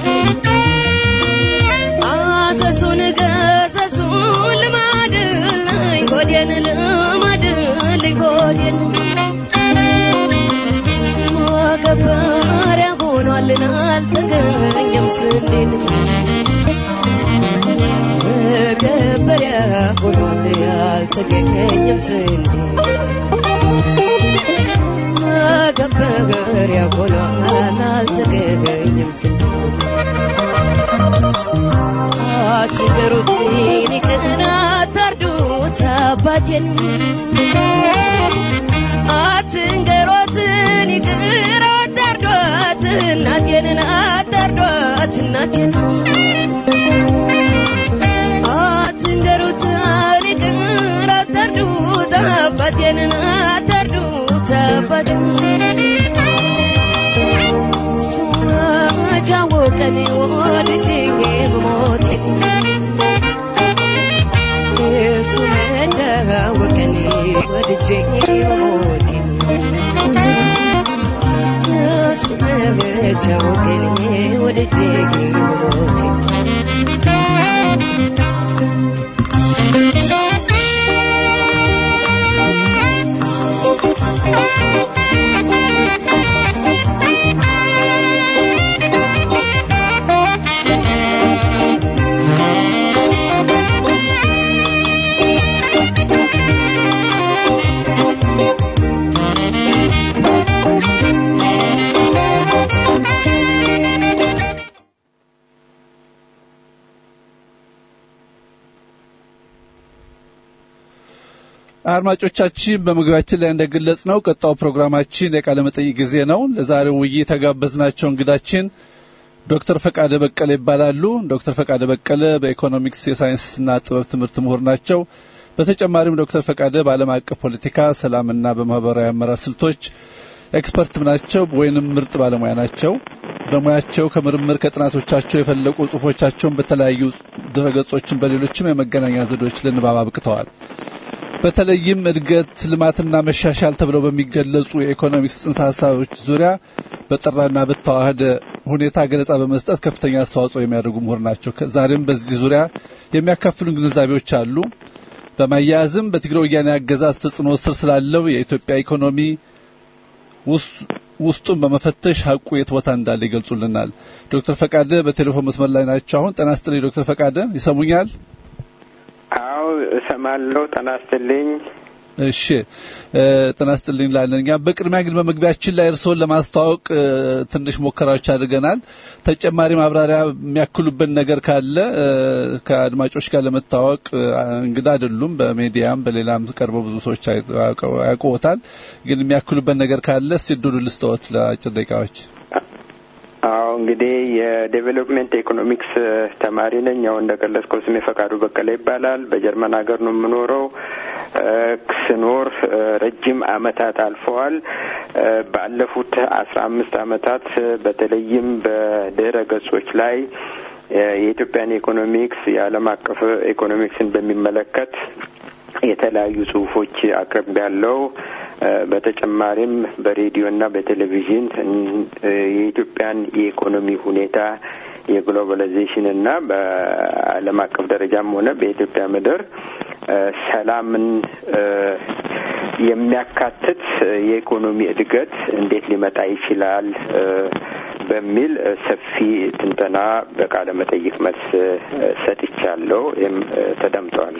አሰሱን ገሰሱን ልማድልኝ ሆዴን ልማድልኝ ሆዴን ማከበሪያ ሆኗልን አልተገኘም ስንዴን መከበሪያ ሆኗል ያልተገኘም ስንዴ መከበሪያ ሆኗል አልተገኘም ስንዴ አትንገሩትን ይቅር አታርዱት አባቴን አትንገሯትን ይቅር አታርዷት እናቴንን አታርዷት እናቴን አትንገሩትን ይቅር አታርዱት አባቴንን አታርዱት አባቴን ሱመቻወቀን ወልጄ በሞቴ ሱመቻወቀን ወልጄ በሞቴ ሱመቻወቀን ወልጄ በሞቴ አድማጮቻችን በመግቢያችን ላይ እንደገለጽ ነው ቀጣው ፕሮግራማችን የቃለ መጠይቅ ጊዜ ነው። ለዛሬው ውይይት የተጋበዝናቸው እንግዳችን ዶክተር ፈቃደ በቀለ ይባላሉ። ዶክተር ፈቃደ በቀለ በኢኮኖሚክስ የሳይንስና ጥበብ ትምህርት ምሁር ናቸው። በተጨማሪም ዶክተር ፈቃደ በዓለም አቀፍ ፖለቲካ፣ ሰላምና በማህበራዊ አመራር ስልቶች ኤክስፐርትም ናቸው ወይንም ምርጥ ባለሙያ ናቸው። በሙያቸው ከምርምር ከጥናቶቻቸው የፈለቁ ጽሁፎቻቸውን በተለያዩ ድረገጾችን በሌሎችም የመገናኛ ዘዴዎች ለንባብ አብቅተዋል። በተለይም እድገት፣ ልማትና መሻሻል ተብለው በሚገለጹ የኢኮኖሚክስ ጽንሰ ሀሳቦች ዙሪያ በጠራና በተዋህደ ሁኔታ ገለጻ በመስጠት ከፍተኛ አስተዋጽኦ የሚያደርጉ ምሁር ናቸው። ዛሬም በዚህ ዙሪያ የሚያካፍሉን ግንዛቤዎች አሉ። በማያያዝም በትግራይ ወያኔ አገዛዝ ተጽዕኖ ስር ስላለው የኢትዮጵያ ኢኮኖሚ ውስጡን በመፈተሽ ሀቁ የት ቦታ እንዳለ ይገልጹልናል። ዶክተር ፈቃደ በቴሌፎን መስመር ላይ ናቸው። አሁን ጤና ይስጥልኝ ዶክተር ፈቃደ ይሰሙኛል? አዎ እሰማለሁ። ጤና ይስጥልኝ። እሺ ጤና ይስጥልኝ ላለን እኛ በቅድሚያ ግን በመግቢያችን ላይ እርስዎን ለማስተዋወቅ ትንሽ ሙከራዎች አድርገናል። ተጨማሪ ማብራሪያ የሚያክሉበት ነገር ካለ ከአድማጮች ጋር ለመታወቅ እንግዳ አይደሉም። በሜዲያም በሌላም ቀርበው ብዙ ሰዎች ያውቁዎታል። ግን የሚያክሉበት ነገር ካለ እስቲ እድሉ ልስጥዎት ለአጭር ደቂቃዎች። አዎ እንግዲህ የዴቨሎፕሜንት ኢኮኖሚክስ ተማሪ ነኝ። ያው እንደገለጽከው ስሜ ፈቃዱ በቀለ ይባላል። በጀርመን ሀገር ነው የምኖረው። ስኖር ረጅም አመታት አልፈዋል። ባለፉት አስራ አምስት አመታት በተለይም በድህረ ገጾች ላይ የኢትዮጵያን ኢኮኖሚክስ የዓለም አቀፍ ኢኮኖሚክስን በሚመለከት የተለያዩ ጽሁፎች አቅርብ ያለው በተጨማሪም በሬዲዮና በቴሌቪዥን የኢትዮጵያን የኢኮኖሚ ሁኔታ የግሎባላይዜሽን እና በዓለም አቀፍ ደረጃም ሆነ በኢትዮጵያ ምድር ሰላምን የሚያካትት የኢኮኖሚ እድገት እንዴት ሊመጣ ይችላል በሚል ሰፊ ትንተና በቃለ መጠይቅ መልስ ሰጥቻለሁ። ይህም ተደምጧል።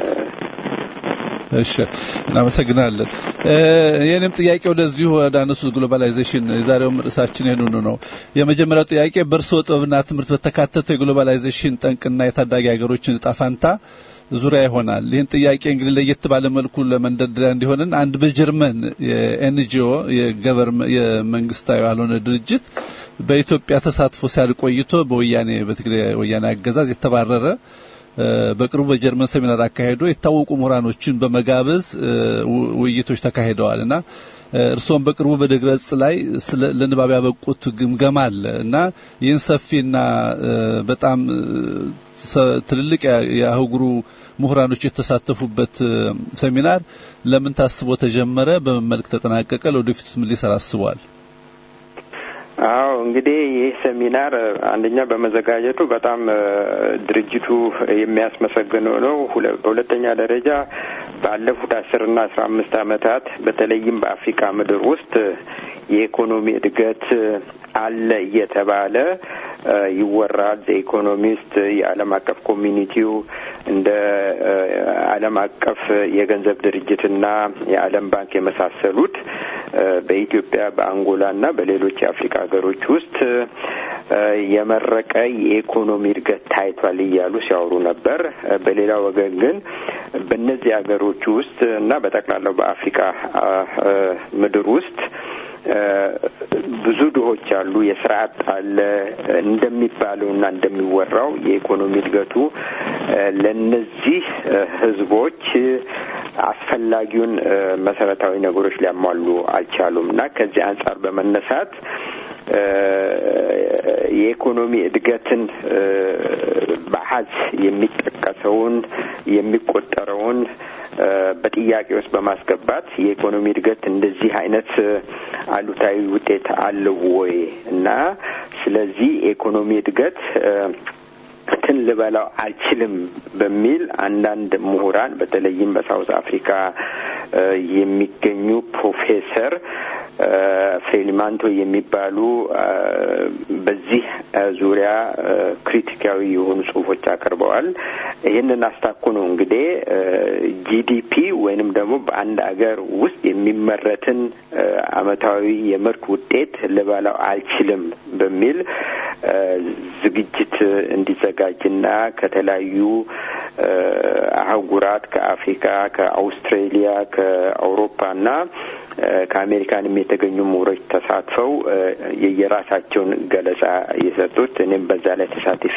እሺ፣ እናመሰግናለን። የኔም ጥያቄ ወደዚሁ ወደ አነሱት ግሎባላይዜሽን የዛሬውም ርዕሳችን ይህንኑ ነው። የመጀመሪያው ጥያቄ በእርስዎ ጥበብና ትምህርት በተካተተው የግሎባላይዜሽን ጠንቅና የታዳጊ ሀገሮችን እጣ ፈንታ ዙሪያ ይሆናል። ይህን ጥያቄ እንግዲህ ለየት ባለ መልኩ ለመንደርደሪያ እንዲሆንን አንድ በጀርመን የኤንጂኦ የመንግስታዊ ያልሆነ ድርጅት በኢትዮጵያ ተሳትፎ ሲያድር ቆይቶ በወያኔ በትግራይ ወያኔ አገዛዝ የተባረረ በቅርቡ በጀርመን ሴሚናር አካሄዶ የታወቁ ምሁራኖችን በመጋበዝ ውይይቶች ተካሂደዋል እና እርስዎም በቅርቡ በድረገጽ ላይ ለንባብ ያበቁት ግምገማ አለ እና ይህን ሰፊና በጣም ትልልቅ የአህጉሩ ምሁራኖች የተሳተፉበት ሴሚናር ለምን ታስቦ ተጀመረ? በምን መልክ ተጠናቀቀ? ለወደፊቱ ምን ሊሰራ አስበዋል? አዎ እንግዲህ ይህ ሴሚናር አንደኛ በመዘጋጀቱ በጣም ድርጅቱ የሚያስመሰግነው ነው። በሁለተኛ ደረጃ ባለፉት አስርና አስራ አምስት ዓመታት በተለይም በአፍሪካ ምድር ውስጥ የኢኮኖሚ እድገት አለ እየተባለ ይወራል። ኢኮኖሚስት፣ የዓለም አቀፍ ኮሚኒቲው እንደ ዓለም አቀፍ የገንዘብ ድርጅትና የዓለም ባንክ የመሳሰሉት በኢትዮጵያ በአንጎላና በሌሎች የአፍሪካ ሀገሮች ውስጥ የመረቀ የኢኮኖሚ እድገት ታይቷል እያሉ ሲያወሩ ነበር። በሌላ ወገን ግን በእነዚህ ሀገሮች ውስጥ እና በጠቅላላው በአፍሪካ ምድር ውስጥ ብዙ ድሆች አሉ፣ የስራ አጥ አለ። እንደሚባለው እና እንደሚወራው የኢኮኖሚ እድገቱ ለነዚህ ህዝቦች አስፈላጊውን መሰረታዊ ነገሮች ሊያሟሉ አልቻሉም እና ከዚህ አንጻር በመነሳት የኢኮኖሚ እድገትን በአሀዝ የሚጠቀሰውን የሚቆጠረውን በጥያቄ ውስጥ በማስገባት የኢኮኖሚ እድገት እንደዚህ አይነት አሉታዊ ውጤት አለው ወይ እና ስለዚህ የኢኮኖሚ እድገት እንትን ልበላው አልችልም በሚል አንዳንድ ምሁራን በተለይም በሳውዝ አፍሪካ የሚገኙ ፕሮፌሰር ፍሬሊማንቶ የሚባሉ በዚህ ዙሪያ ክሪቲካዊ የሆኑ ጽሁፎች አቅርበዋል። ይህንን አስታኮ ነው እንግዲህ ጂዲፒ ወይንም ደግሞ በአንድ አገር ውስጥ የሚመረትን አመታዊ የምርት ውጤት ልበላው አልችልም በሚል ዝግጅት እንዲዘጋጅና ከተለያዩ አህጉራት ከአፍሪካ፣ ከአውስትሬሊያ፣ ከአውሮፓና ከአሜሪካንም የተገኙ ምሁሮች ተሳትፈው የየራሳቸውን ገለጻ የሰጡት እኔም በዛ ላይ ተሳትፌ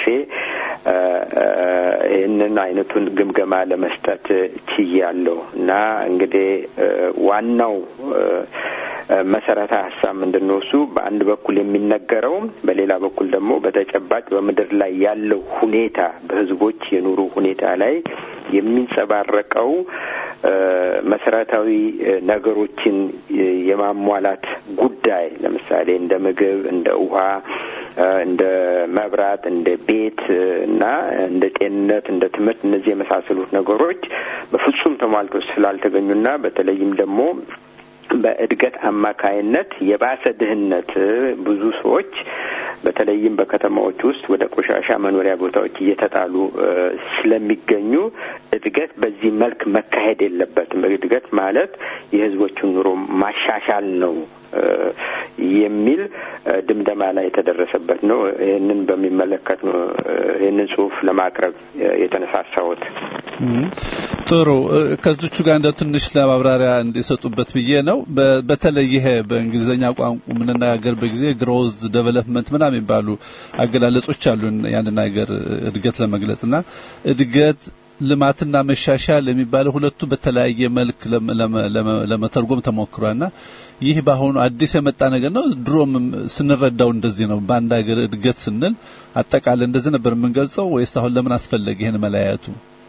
ይህንን አይነቱን ግምገማ ለመስጠት ችያለሁ እና እንግዲህ ዋናው መሰረታዊ ሀሳብ ምንድን ነው? እሱ በአንድ በኩል የሚነገረው፣ በሌላ በኩል ደግሞ በተጨባጭ በምድር ላይ ያለው ሁኔታ በህዝቦች የኑሮ ሁኔታ ላይ የሚንጸባረቀው መሰረታዊ ነገሮችን የማሟላት ጉዳይ ለምሳሌ እንደ ምግብ፣ እንደ ውሃ፣ እንደ መብራት፣ እንደ ቤት እና እንደ ጤንነት፣ እንደ ትምህርት እነዚህ የመሳሰሉት ነገሮች በፍጹም ተሟልቶ ስላልተገኙና በተለይም ደግሞ በእድገት አማካይነት የባሰ ድህነት ብዙ ሰዎች በተለይም በከተማዎች ውስጥ ወደ ቆሻሻ መኖሪያ ቦታዎች እየተጣሉ ስለሚገኙ እድገት በዚህ መልክ መካሄድ የለበትም። እድገት ማለት የህዝቦቹን ኑሮ ማሻሻል ነው የሚል ድምደማ ላይ የተደረሰበት ነው። ይህንን በሚመለከት ነው ይህንን ጽሁፍ ለማቅረብ የተነሳሳሁት። ጥሩ ከዚቹ ጋር እንደ ትንሽ ለማብራሪያ እንዲሰጡበት ብዬ ነው። በተለይ ይሄ በእንግሊዝኛ ቋንቋ የምንነጋገርበት ጊዜ ግሮዝ ዴቨሎፕመንት ምናምን የሚባሉ አገላለጾች አሉ ያንን ሀገር እድገት ለመግለጽ እና እድገት ልማትና መሻሻል የሚባለው ሁለቱ በተለያየ መልክ ለመተርጎም ተሞክሯልና ይህ በአሁኑ አዲስ የመጣ ነገር ነው። ድሮም ስንረዳው እንደዚህ ነው። በአንድ ሀገር እድገት ስንል አጠቃላይ እንደዚህ ነበር የምንገልጸው ወይስ አሁን ለምን አስፈለገ ይህን መለያየቱ?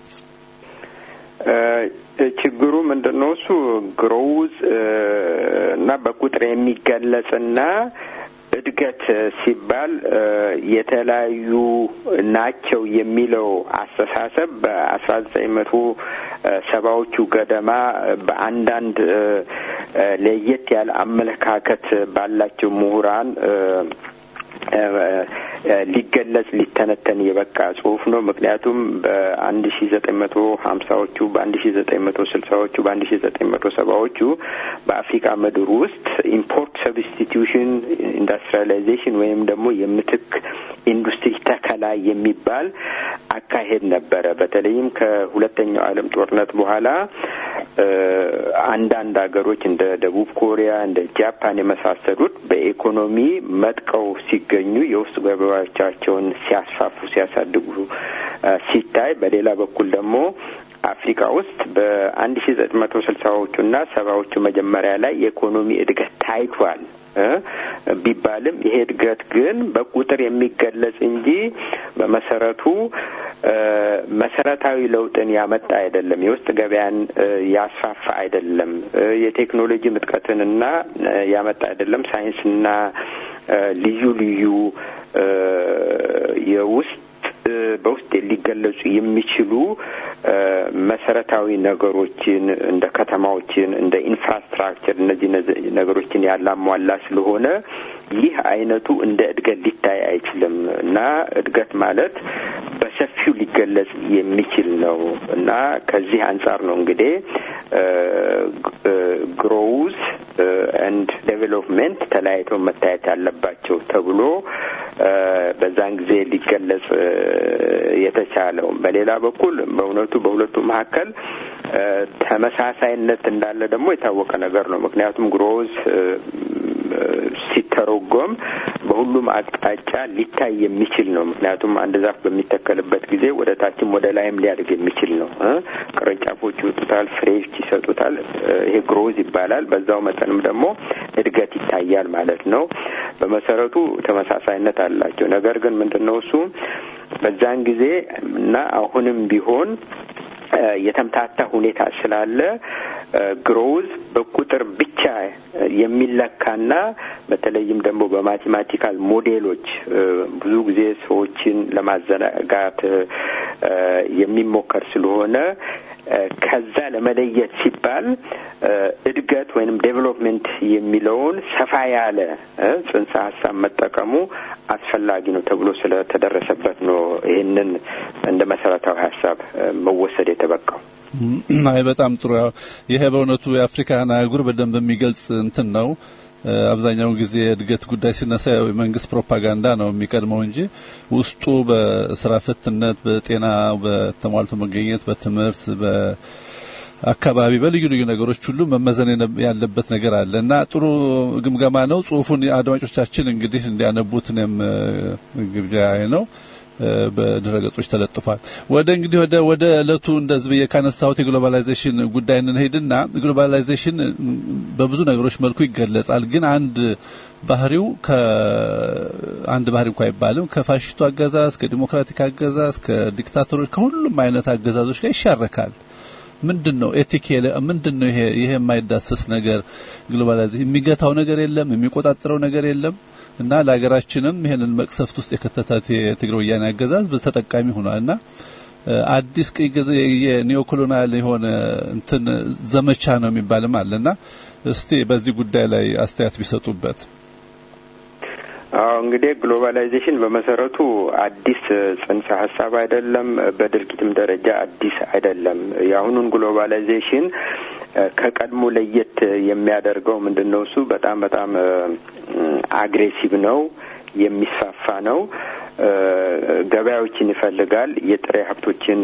ችግሩ ምንድን ነው? እሱ ግሮውዝ እና በቁጥር የሚገለጽና እድገት ሲባል የተለያዩ ናቸው የሚለው አስተሳሰብ በአስራ ዘጠኝ መቶ ሰባዎቹ ገደማ በአንዳንድ ለየት ያለ አመለካከት ባላቸው ምሁራን ሊገለጽ ሊተነተን የበቃ ጽሁፍ ነው። ምክንያቱም በአንድ ሺ ዘጠኝ መቶ ሀምሳዎቹ በአንድ ሺ ዘጠኝ መቶ ስልሳዎቹ በአንድ ሺ ዘጠኝ መቶ ሰባዎቹ በአፍሪካ ምድር ውስጥ ኢምፖርት ሰብስቲቱሽን ኢንዱስትሪያላይዜሽን ወይም ደግሞ የምትክ ኢንዱስትሪ ተከላ የሚባል አካሄድ ነበረ። በተለይም ከሁለተኛው ዓለም ጦርነት በኋላ አንዳንድ ሀገሮች እንደ ደቡብ ኮሪያ እንደ ጃፓን የመሳሰሉት በኢኮኖሚ መጥቀው ሲገኙ የውስጥ ገበያዎቻቸውን ሲያስፋፉ ሲያሳድጉ ሲታይ፣ በሌላ በኩል ደግሞ አፍሪካ ውስጥ በአንድ ሺ ዘጠኝ መቶ ስልሳዎቹ እና ሰባዎቹ መጀመሪያ ላይ የኢኮኖሚ እድገት ታይቷል ቢባልም ይሄ እድገት ግን በቁጥር የሚገለጽ እንጂ በመሰረቱ መሰረታዊ ለውጥን ያመጣ አይደለም። የውስጥ ገበያን ያስፋፋ አይደለም። የቴክኖሎጂ ምጥቀትንና ያመጣ አይደለም። ሳይንስና ልዩ ልዩ የውስጥ በውስጥ ሊገለጹ የሚችሉ መሰረታዊ ነገሮችን እንደ ከተማዎችን እንደ ኢንፍራስትራክቸር እነዚህ ነገሮችን ያላሟላ ስለሆነ ይህ አይነቱ እንደ እድገት ሊታይ አይችልም እና እድገት ማለት በሰፊው ሊገለጽ የሚችል ነው እና ከዚህ አንጻር ነው እንግዲህ ግሮውዝ ኤንድ ዴቨሎፕመንት ተለያይተው መታየት ያለባቸው ተብሎ በዛን ጊዜ ሊገለጽ የተቻለው። በሌላ በኩል በእውነቱ በሁለቱ መካከል ተመሳሳይነት እንዳለ ደግሞ የታወቀ ነገር ነው። ምክንያቱም ግሮዝ ሲተረጎም በሁሉም አቅጣጫ ሊታይ የሚችል ነው። ምክንያቱም አንድ ዛፍ በሚተከልበት ጊዜ ወደ ታችም ወደ ላይም ሊያድግ የሚችል ነው። ቅርንጫፎች ይወጡታል፣ ፍሬዎች ይሰጡታል። ይሄ ግሮዝ ይባላል። በዛው መጠንም ደግሞ እድገት ይታያል ማለት ነው። በመሰረቱ ተመሳሳይነት አላቸው። ነገር ግን ምንድን ነው እሱ በዛን ጊዜ እና አሁንም ቢሆን የተምታታ ሁኔታ ስላለ ግሮውዝ በቁጥር ብቻ የሚለካና በተለይም ደግሞ በማቴማቲካል ሞዴሎች ብዙ ጊዜ ሰዎችን ለማዘናጋት የሚሞከር ስለሆነ ከዛ ለመለየት ሲባል እድገት ወይንም ዴቨሎፕሜንት የሚለውን ሰፋ ያለ ጽንሰ ሀሳብ መጠቀሙ አስፈላጊ ነው ተብሎ ስለተደረሰበት ነው ይህንን እንደ መሰረታዊ ሀሳብ መወሰድ የተበቃው። አይ በጣም ጥሩ። ያው ይሄ በእውነቱ የአፍሪካን አህጉር በደንብ የሚገልጽ እንትን ነው። አብዛኛውን ጊዜ የእድገት ጉዳይ ሲነሳ የመንግስት ፕሮፓጋንዳ ነው የሚቀድመው እንጂ ውስጡ በስራ ፈትነት፣ በጤና በተሟልቶ መገኘት፣ በትምህርት፣ በአካባቢ በልዩ ልዩ ነገሮች ሁሉ መመዘን ያለበት ነገር አለ እና ጥሩ ግምገማ ነው። ጽሁፉን አድማጮቻችን እንግዲህ እንዲያነቡት እኔም ግብዣ ነው። በድረገጾች ተለጥፏል። ወደ እንግዲህ ወደ ወደ እለቱ እንደዚህ ብዬ ካነሳሁት የግሎባላይዜሽን ጉዳይ እንሄድና ግሎባላይዜሽን በብዙ ነገሮች መልኩ ይገለጻል። ግን አንድ ባህሪው ከአንድ ባህሪ እንኳ አይባልም ከፋሽስቱ አገዛዝ ከዲሞክራቲክ አገዛዝ ከዲክታተሮች ከሁሉም አይነት አገዛዞች ጋር ይሻረካል። ምንድን ነው ኤቲክ ምንድን ነው ይሄ ይሄ የማይዳሰስ ነገር ግሎባላይዜሽን የሚገታው ነገር የለም የሚቆጣጠረው ነገር የለም እና ለሀገራችንም ይሄንን መቅሰፍት ውስጥ የከተታት የትግራይ ወያኔ አገዛዝ በተጠቃሚ ሆኗል እና አዲስ ቅኝ የኒዮኮሎናል የሆነ እንትን ዘመቻ ነው የሚባልም አለና እስቲ በዚህ ጉዳይ ላይ አስተያየት ቢሰጡበት። አዎ እንግዲህ ግሎባላይዜሽን በመሰረቱ አዲስ ጽንሰ ሀሳብ አይደለም፣ በድርጊትም ደረጃ አዲስ አይደለም። የአሁኑን ግሎባላይዜሽን ከቀድሞ ለየት የሚያደርገው ምንድን ነው? እሱ በጣም በጣም አግሬሲቭ ነው፣ የሚስፋፋ ነው። ገበያዎችን ይፈልጋል። የጥሬ ሀብቶችን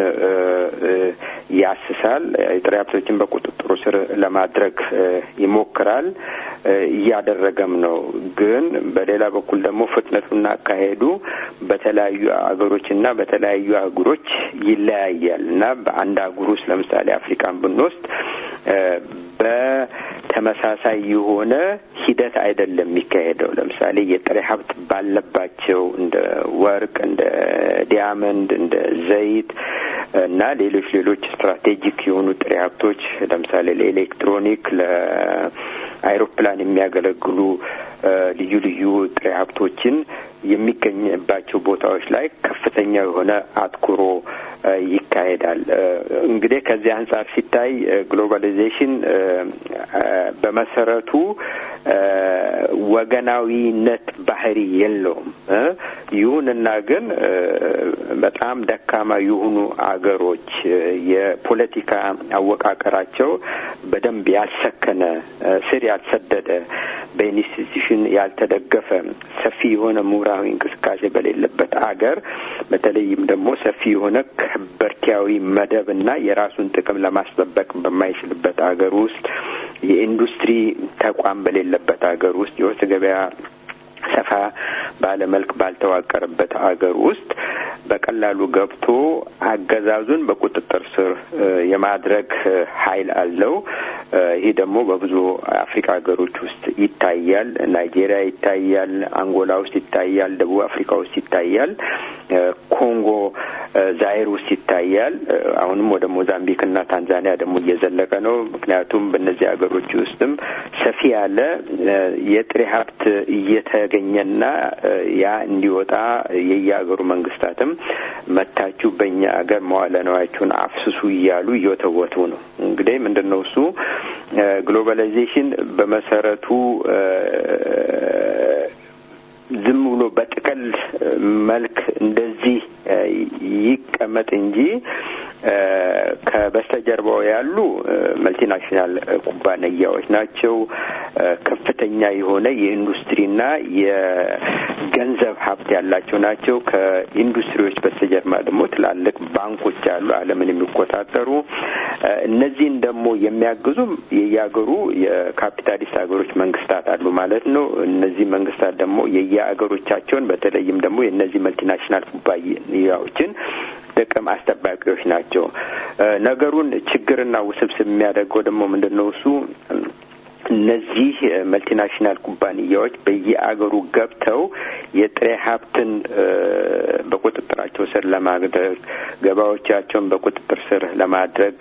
ያስሳል። የጥሬ ሀብቶችን በቁጥጥሩ ስር ለማድረግ ይሞክራል። እያደረገም ነው። ግን በሌላ በኩል ደግሞ ፍጥነቱና አካሄዱ በተለያዩ አገሮችና በተለያዩ አህጉሮች ይለያያል እና በአንድ አህጉር ውስጥ ለምሳሌ አፍሪካን ብንወስድ በተመሳሳይ የሆነ ሂደት አይደለም የሚካሄደው። ለምሳሌ የጥሬ ሀብት ባለባቸው እንደ ወርቅ፣ እንደ ዲያመንድ፣ እንደ ዘይት እና ሌሎች ሌሎች ስትራቴጂክ የሆኑ ጥሬ ሀብቶች ለምሳሌ ለኤሌክትሮኒክ፣ ለአይሮፕላን የሚያገለግሉ ልዩ ልዩ ጥሬ ሀብቶችን የሚገኝባቸው ቦታዎች ላይ ከፍተኛ የሆነ አትኩሮ ይካሄዳል። እንግዲህ ከዚህ አንጻር ሲታይ ግሎባላይዜሽን በመሰረቱ ወገናዊነት ባህሪ የለውም። ይሁንና ግን በጣም ደካማ የሆኑ አገሮች የፖለቲካ አወቃቀራቸው በደንብ ያልሰከነ ስር ያልሰደደ በኢንስቲትዩሽን ያልተደገፈ ሰፊ የሆነ ምሁራዊ እንቅስቃሴ በሌለበት አገር በተለይም ደግሞ ሰፊ የሆነ ከበርቲያዊ መደብ እና የራሱን ጥቅም ለማስጠበቅ በማይችልበት አገር ውስጥ የኢንዱስትሪ ተቋም በሌለበት አገር ውስጥ የውስጥ ገበያ ሰፋ ባለመልክ ባልተዋቀረበት አገር ውስጥ በቀላሉ ገብቶ አገዛዙን በቁጥጥር ስር የማድረግ ኃይል አለው። ይህ ደግሞ በብዙ አፍሪካ ሀገሮች ውስጥ ይታያል። ናይጄሪያ ይታያል፣ አንጎላ ውስጥ ይታያል፣ ደቡብ አፍሪካ ውስጥ ይታያል፣ ኮንጎ ዛይር ውስጥ ይታያል። አሁንም ወደ ሞዛምቢክ እና ታንዛኒያ ደግሞ እየዘለቀ ነው። ምክንያቱም በእነዚህ ሀገሮች ውስጥም ሰፊ ያለ የጥሬ ሀብት እየተገኘና ያ እንዲወጣ የየሀገሩ መንግስታትም መታችሁ በእኛ ሀገር መዋለ ነዋያችሁን አፍስሱ እያሉ እየወተወቱ ነው። እንግዲህ ምንድን ነው እሱ ግሎባላይዜሽን በመሰረቱ ዝም ብሎ በጥቅል መልክ እንደዚህ ይቀመጥ እንጂ ከበስተጀርባው ያሉ መልቲናሽናል ኩባንያዎች ናቸው። ከፍተኛ የሆነ የኢንዱስትሪና የገንዘብ ሀብት ያላቸው ናቸው። ከኢንዱስትሪዎች በስተጀርባ ደግሞ ትላልቅ ባንኮች አሉ፣ ዓለምን የሚቆጣጠሩ እነዚህን ደግሞ የሚያግዙ የየሀገሩ የካፒታሊስት ሀገሮች መንግስታት አሉ ማለት ነው። እነዚህ መንግስታት ደግሞ የየሀገሮቻቸውን በተለይም ደግሞ የእነዚህ መልቲናሽናል ኩባንያዎችን ጥቅም አስጠባቂዎች ናቸው። ነገሩን ችግርና ውስብስብ የሚያደርገው ደግሞ ምንድን ነው እሱ እነዚህ መልቲናሽናል ኩባንያዎች በየአገሩ ገብተው የጥሬ ሀብትን በቁጥጥራቸው ስር ለማድረግ ገበያዎቻቸውን በቁጥጥር ስር ለማድረግ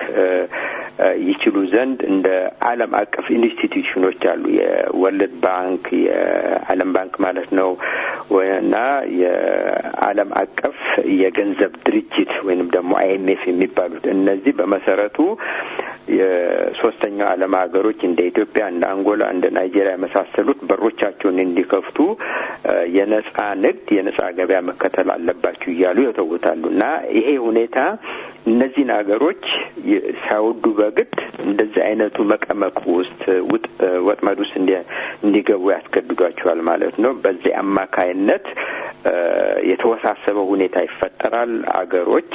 ይችሉ ዘንድ እንደ ዓለም አቀፍ ኢንስቲትዩሽኖች አሉ። የወርልድ ባንክ፣ የዓለም ባንክ ማለት ነው እና የዓለም አቀፍ የገንዘብ ድርጅት ወይንም ደግሞ አይኤምኤፍ የሚባሉት እነዚህ በመሰረቱ የሶስተኛው ዓለም ሀገሮች እንደ ኢትዮጵያ እንደ አንጎላ እንደ ናይጄሪያ የመሳሰሉት በሮቻቸውን እንዲከፍቱ የነጻ ንግድ የነጻ ገበያ መከተል አለባችሁ እያሉ ይተውታሉ እና ይሄ ሁኔታ እነዚህን ሀገሮች ሳይወዱ በግድ እንደዚህ አይነቱ መቀመቅ ውስጥ ወጥመድ ውስጥ እንዲገቡ ያስገድዷቸዋል ማለት ነው። በዚህ አማካይነት የተወሳሰበ ሁኔታ ይፈጠራል። አገሮች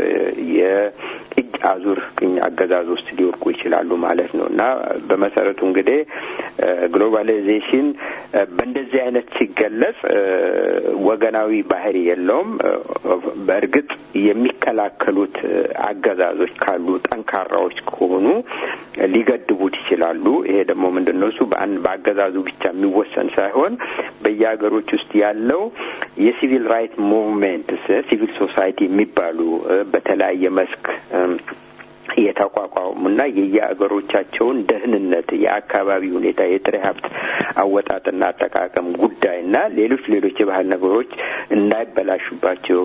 የእጅ አዙር ቅኝ አገዛዝ ውስጥ ሊወርቁ ይችላሉ ማለት ነው እና በመሰረቱ እንግዲህ ግሎባላይዜሽን በእንደዚህ አይነት ሲገለጽ ወገናዊ ባህሪ የለውም። በእርግጥ የሚከላከሉት አገዛዞች ካሉ ጠንካራዎች ከሆኑ ሊገድቡት ይችላሉ። ይሄ ደግሞ ምንድን ነው እሱ በአንድ በአገዛዙ ብቻ የሚወሰን ሳይሆን በየሀገሮች ውስጥ ያለው የሲቪል ራይት ሙቭሜንት ሲቪል ሶሳይቲ የሚባሉ በተለያየ መስክ የተቋቋሙና የየአገሮቻቸውን ደህንነት፣ የአካባቢ ሁኔታ፣ የጥሬ ሀብት አወጣጥና አጠቃቀም ጉዳይና ሌሎች ሌሎች የባህል ነገሮች እንዳይበላሹባቸው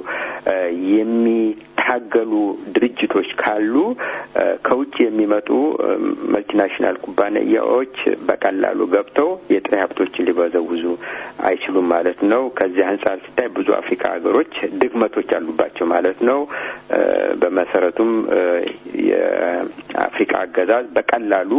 የሚታገሉ ድርጅቶች ካሉ ከውጭ የሚመጡ መልቲናሽናል ኩባንያዎች በቀላሉ ገብተው የጥሬ ሀብቶችን ሊበዘውዙ አይችሉም ማለት ነው። ከዚህ አንጻር ሲታይ ብዙ አፍሪካ ሀገሮች ድክመቶች አሉባቸው ማለት ነው። በመሰረቱም የአፍሪካ አገዛዝ በቀላሉ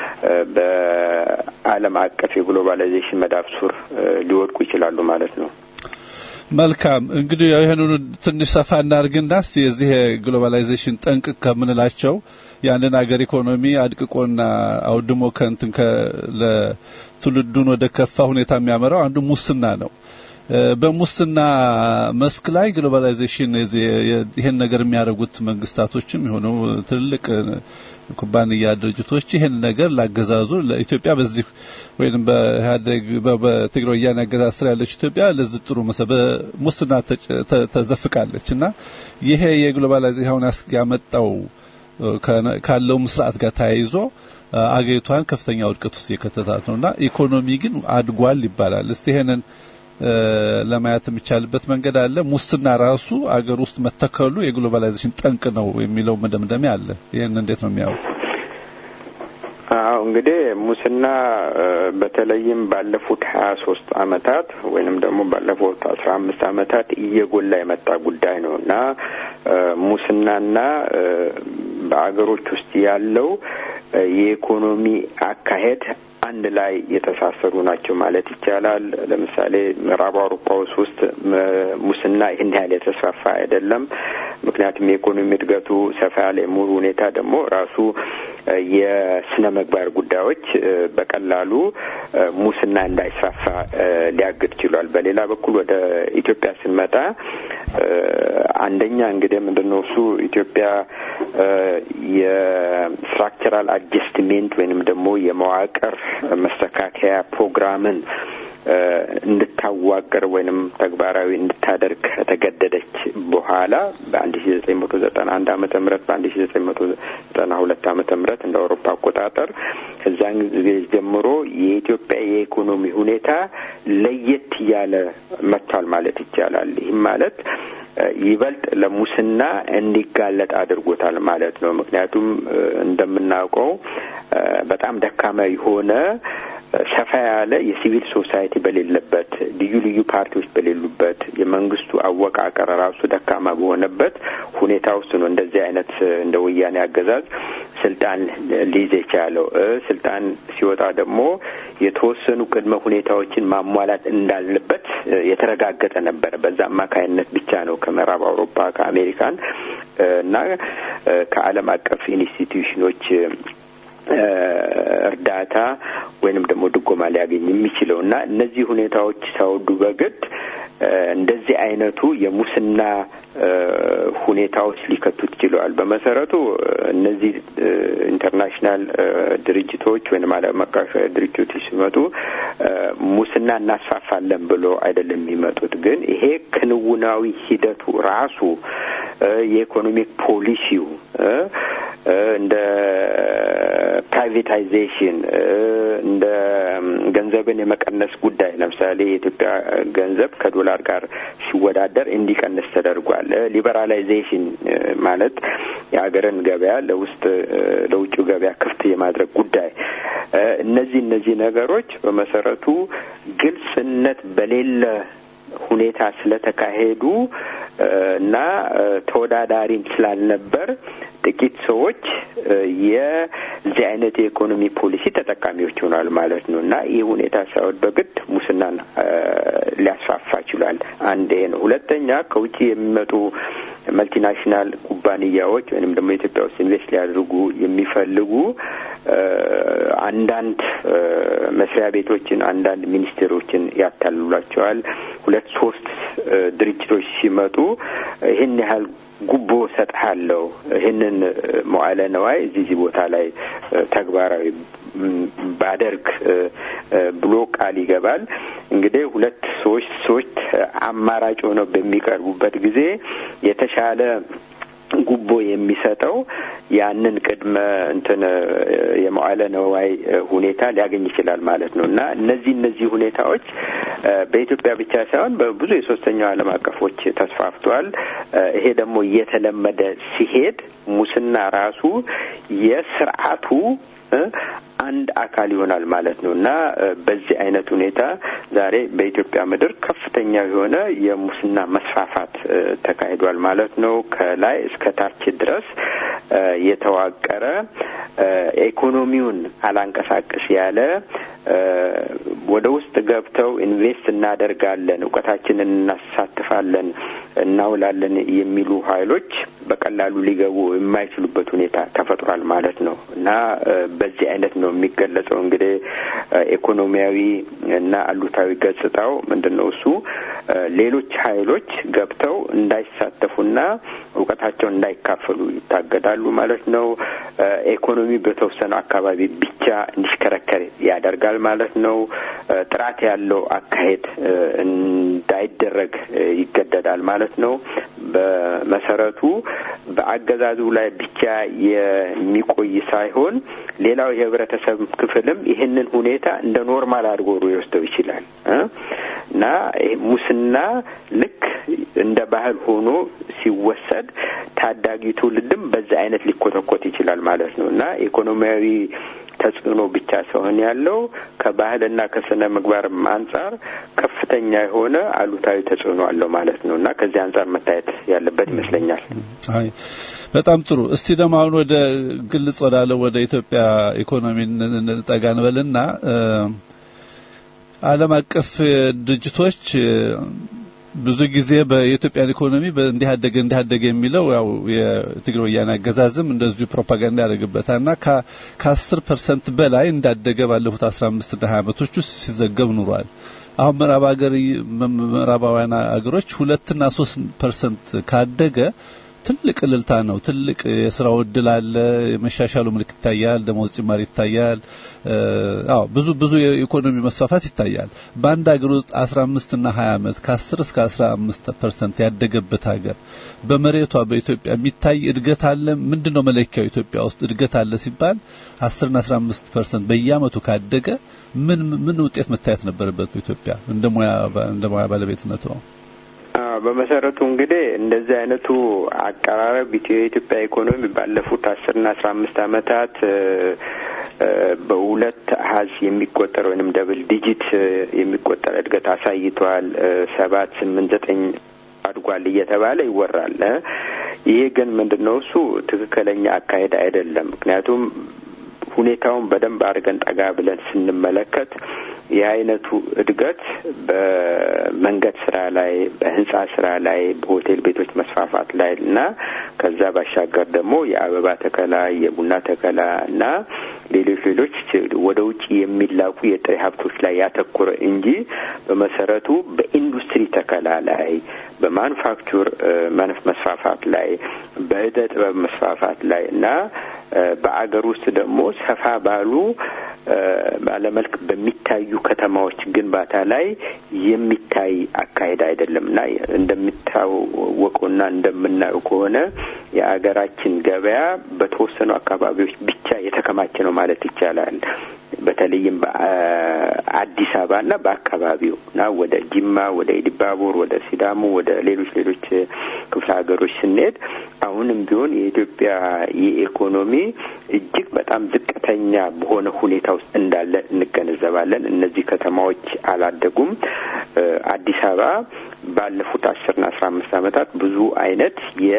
በዓለም አቀፍ የግሎባላይዜሽን መዳፍ ሱር ሊወድቁ ይችላሉ ማለት ነው። መልካም እንግዲህ ይህንኑ ትንሽ ሰፋ እናርግና እስቲ የዚህ የግሎባላይዜሽን ጠንቅ ከምንላቸው የአንድን ሀገር ኢኮኖሚ አድቅቆና አውድሞ ከንትን ለትውልዱን ወደ ከፋ ሁኔታ የሚያመራው አንዱ ሙስና ነው። በሙስና መስክ ላይ ግሎባላይዜሽን ይህን ነገር የሚያደርጉት መንግስታቶችም የሆኑ ትልልቅ ኩባንያ ድርጅቶች ይህን ነገር ላገዛዙ ለኢትዮጵያ በዚህ ወይም በኢህአዴግ በትግራይ ወያኔ አገዛዝ ስር ያለች ኢትዮጵያ ለዚህ ጥሩ መሰ በሙስና ተዘፍቃለች እና ይሄ የግሎባላይዜሽን አሁን ያመጣው ካለው ስርዓት ጋር ተያይዞ አገሪቷን ከፍተኛ ውድቀት ውስጥ የከተታት ነውና ኢኮኖሚ ግን አድጓል ይባላል። እስቲ ይሄንን ለማየት የሚቻልበት መንገድ አለ። ሙስና ራሱ አገር ውስጥ መተከሉ የግሎባላይዜሽን ጠንቅ ነው የሚለው መደምደሚያ አለ። ይህን እንዴት ነው የሚያዩት? አዎ እንግዲህ ሙስና በተለይም ባለፉት ሀያ ሶስት አመታት ወይንም ደግሞ ባለፉት አስራ አምስት አመታት እየጎላ የመጣ ጉዳይ ነው እና ሙስናና በአገሮች ውስጥ ያለው የኢኮኖሚ አካሄድ አንድ ላይ የተሳሰሩ ናቸው ማለት ይቻላል። ለምሳሌ ምዕራብ አውሮፓ ውስጥ ሙስና ይህን ያህል የተስፋፋ አይደለም። ምክንያቱም የኢኮኖሚ እድገቱ ሰፋ ያለ የሙሉ ሁኔታ ደግሞ ራሱ የስነ ምግባር ጉዳዮች በቀላሉ ሙስና እንዳይስፋፋ ሊያግድ ችሏል። በሌላ በኩል ወደ ኢትዮጵያ ስንመጣ አንደኛ እንግዲህ ምንድን ነው እሱ ኢትዮጵያ የስትራክቸራል አጀስትሜንት ወይንም ደግሞ የመዋቅር መስተካከያ ፕሮግራምን እንድታዋቅር ወይንም ተግባራዊ እንድታደርግ ከተገደደች በኋላ በአንድ ሺ ዘጠኝ መቶ ዘጠና አንድ አመተ ምህረት በአንድ ሺ ዘጠኝ መቶ ዘጠና ሁለት አመተ ምህረት እንደ አውሮፓ አቆጣጠር ከዛን ጊዜ ጀምሮ የኢትዮጵያ የኢኮኖሚ ሁኔታ ለየት እያለ መጥቷል ማለት ይቻላል። ይህም ማለት ይበልጥ ለሙስና እንዲጋለጥ አድርጎታል ማለት ነው። ምክንያቱም እንደምናውቀው በጣም ደካማ የሆነ ሰፋ ያለ የሲቪል ሶሳይቲ በሌለበት ልዩ ልዩ ፓርቲዎች በሌሉበት የመንግስቱ አወቃቀር ራሱ ደካማ በሆነበት ሁኔታ ውስጥ ነው እንደዚህ አይነት እንደ ወያኔ አገዛዝ ስልጣን ሊይዝ የቻለው። ስልጣን ሲወጣ ደግሞ የተወሰኑ ቅድመ ሁኔታዎችን ማሟላት እንዳለበት የተረጋገጠ ነበረ። በዛ አማካይነት ብቻ ነው ከምዕራብ አውሮፓ ከአሜሪካን እና ከዓለም አቀፍ ኢንስቲትዩሽኖች እርዳታ ወይንም ደግሞ ድጎማ ሊያገኝ የሚችለው እና እነዚህ ሁኔታዎች ሳይወዱ በግድ እንደዚህ አይነቱ የሙስና ሁኔታዎች ሊከቱት ችለዋል። በመሰረቱ እነዚህ ኢንተርናሽናል ድርጅቶች ወይም ዓለም አቀፍ ድርጅቶች ሲመጡ ሙስና እናስፋፋለን ብሎ አይደለም የሚመጡት። ግን ይሄ ክንውናዊ ሂደቱ ራሱ የኢኮኖሚክ ፖሊሲው እንደ ፕራይቬታይዜሽን እንደ ገንዘብን የመቀነስ ጉዳይ ለምሳሌ የኢትዮጵያ ገንዘብ ከዶላር ጋር ሲወዳደር እንዲቀንስ ተደርጓል። ሊበራላይዜሽን ማለት የሀገርን ገበያ ለውስጥ ለውጭው ገበያ ክፍት የማድረግ ጉዳይ እነዚህ እነዚህ ነገሮች በመሰረቱ ግልጽነት በሌለ ሁኔታ ስለተካሄዱ እና ተወዳዳሪም ስላልነበር ጥቂት ሰዎች የዚህ አይነት የኢኮኖሚ ፖሊሲ ተጠቃሚዎች ይሆናል ማለት ነው እና ይህ ሁኔታ ሳይሆን በግድ ሙስናን ሊያስፋፋ ችሏል። አንድ ይሄ ነው። ሁለተኛ ከውጭ የሚመጡ መልቲናሽናል ኩባንያዎች ወይም ደግሞ ኢትዮጵያ ውስጥ ኢንቨስት ሊያደርጉ የሚፈልጉ አንዳንድ መስሪያ ቤቶችን፣ አንዳንድ ሚኒስቴሮችን ያታልሏቸዋል። ሁለት ሶስት ድርጅቶች ሲመጡ ይህን ያህል ጉቦ ሰጥሃለሁ፣ ይህንን መዋዕለ ነዋይ እዚህ እዚህ ቦታ ላይ ተግባራዊ ባደርግ ብሎ ቃል ይገባል። እንግዲህ ሁለት ሰዎች ሰዎች አማራጭ ሆነው በሚቀርቡበት ጊዜ የተሻለ ጉቦ የሚሰጠው ያንን ቅድመ እንትን የመዋለ ነዋይ ሁኔታ ሊያገኝ ይችላል ማለት ነው እና እነዚህ እነዚህ ሁኔታዎች በኢትዮጵያ ብቻ ሳይሆን በብዙ የሶስተኛው ዓለም አቀፎች ተስፋፍቷል። ይሄ ደግሞ እየተለመደ ሲሄድ ሙስና ራሱ የስርዓቱ አንድ አካል ይሆናል ማለት ነው እና በዚህ አይነት ሁኔታ ዛሬ በኢትዮጵያ ምድር ከፍተኛ የሆነ የሙስና መስፋፋት ተካሂዷል ማለት ነው። ከላይ እስከ ታች ድረስ የተዋቀረ ኢኮኖሚውን አላንቀሳቅስ ያለ ወደ ውስጥ ገብተው ኢንቨስት እናደርጋለን፣ እውቀታችንን እናሳትፋለን፣ እናውላለን የሚሉ ኃይሎች በቀላሉ ሊገቡ የማይችሉበት ሁኔታ ተፈጥሯል ማለት ነው እና በዚህ አይነት ነው የሚገለጸው። እንግዲህ ኢኮኖሚያዊ እና አሉታዊ ገጽታው ምንድን ነው? እሱ ሌሎች ኃይሎች ገብተው እንዳይሳተፉና እውቀታቸውን እንዳይካፈሉ ይታገዳሉ ማለት ነው። ኢኮኖሚ በተወሰነ አካባቢ ብቻ እንዲሽከረከር ያደርጋል ማለት ነው። ጥራት ያለው አካሄድ እንዳይደረግ ይገደዳል ማለት ነው። በመሰረቱ በአገዛዙ ላይ ብቻ የሚቆይ ሳይሆን ሌላው የህብረተሰብ ክፍልም ይህንን ሁኔታ እንደ ኖርማል አድርጎ ሊወስደው ይችላል እና ሙስና ልክ እንደ ባህል ሆኖ ሲወሰድ ታዳጊ ትውልድም በዛ አይነት ሊኮተኮት ይችላል ማለት ነው እና ኢኮኖሚያዊ ተጽዕኖ ብቻ ሳይሆን ያለው ከባህልና ከስነ ምግባርም አንጻር ከፍተኛ የሆነ አሉታዊ ተጽዕኖ አለው ማለት ነው እና ከዚህ አንጻር መታየት ያለበት ይመስለኛል። አይ በጣም ጥሩ። እስቲ ደግሞ አሁን ወደ ግልጽ ወዳለው ወደ ኢትዮጵያ ኢኮኖሚ ጠጋ እንበልና ዓለም አቀፍ ድርጅቶች ብዙ ጊዜ በኢትዮጵያን ኢኮኖሚ እንዲህ አደገ እንዲህ አደገ የሚለው ያው የትግራይ ወያኔ አገዛዝም እንደዚሁ ፕሮፓጋንዳ ያደርግበታልና ከአስር ፐርሰንት በላይ እንዳደገ ባለፉት አስራ አምስት እና ሀያ ዓመቶች ውስጥ ሲዘገብ ኑሯል። አሁን ምዕራብ ሀገር ምዕራባውያን ሀገሮች ሁለትና ሶስት ፐርሰንት ካደገ ትልቅ እልልታ ነው። ትልቅ የስራው እድል አለ። የመሻሻሉ ምልክት ይታያል። ደሞዝ ጭማሪ ይታያል። አዎ ብዙ ብዙ የኢኮኖሚ መስፋፋት ይታያል። በአንድ ሀገር ውስጥ 15 እና 20 ዓመት ከ10 እስከ 15 ፐርሰንት ያደገበት ሀገር በመሬቷ በኢትዮጵያ የሚታይ እድገት አለ። ምንድነው መለኪያው? ኢትዮጵያ ውስጥ እድገት አለ ሲባል 10 እና 15 ፐርሰንት በየአመቱ ካደገ ምን ምን ውጤት መታየት ነበረበት በኢትዮጵያ እንደ ሙያ እንደ ሙያ ባለቤትነቱ? በመሰረቱ እንግዲህ እንደዚህ አይነቱ አቀራረብ የኢትዮጵያ ኢኮኖሚ ባለፉት አስርና አስራ አምስት አመታት በሁለት አሀዝ የሚቆጠር ወይንም ደብል ዲጂት የሚቆጠር እድገት አሳይቷል። ሰባት ስምንት ዘጠኝ አድጓል እየተባለ ይወራል። ይሄ ግን ምንድን ነው እሱ ትክክለኛ አካሄድ አይደለም። ምክንያቱም ሁኔታውን በደንብ አድርገን ጠጋ ብለን ስንመለከት ይህ አይነቱ እድገት በመንገድ ስራ ላይ፣ በህንጻ ስራ ላይ፣ በሆቴል ቤቶች መስፋፋት ላይ እና ከዛ ባሻገር ደግሞ የአበባ ተከላ፣ የቡና ተከላ እና ሌሎች ሌሎች ወደ ውጭ የሚላኩ የጥሬ ሀብቶች ላይ ያተኮረ እንጂ በመሰረቱ በኢንዱስትሪ ተከላ ላይ፣ በማኑፋክቸር መስፋፋት ላይ፣ በእደ ጥበብ መስፋፋት ላይ እና በአገር ውስጥ ደግሞ ሰፋ ባሉ ባለመልክ በሚታዩ ከተማዎች ግንባታ ላይ የሚታይ አካሄድ አይደለም እና እንደሚታወቀውና እንደምናየው ከሆነ የአገራችን ገበያ በተወሰኑ አካባቢዎች ብቻ የተከማቸ ነው ማለት ይቻላል። በተለይም በአዲስ አበባ እና በአካባቢው እና ወደ ጅማ፣ ወደ ኢዲባቦር፣ ወደ ሲዳሞ፣ ወደ ሌሎች ሌሎች ክፍለ ሀገሮች ስንሄድ አሁንም ቢሆን የኢትዮጵያ የኢኮኖሚ እጅግ በጣም ዝቅተኛ በሆነ ሁኔታ ውስጥ እንዳለ እንገነዘባለን። እነዚህ ከተማዎች አላደጉም። አዲስ አበባ ባለፉት አስርና አስራ አምስት ዓመታት ብዙ አይነት የ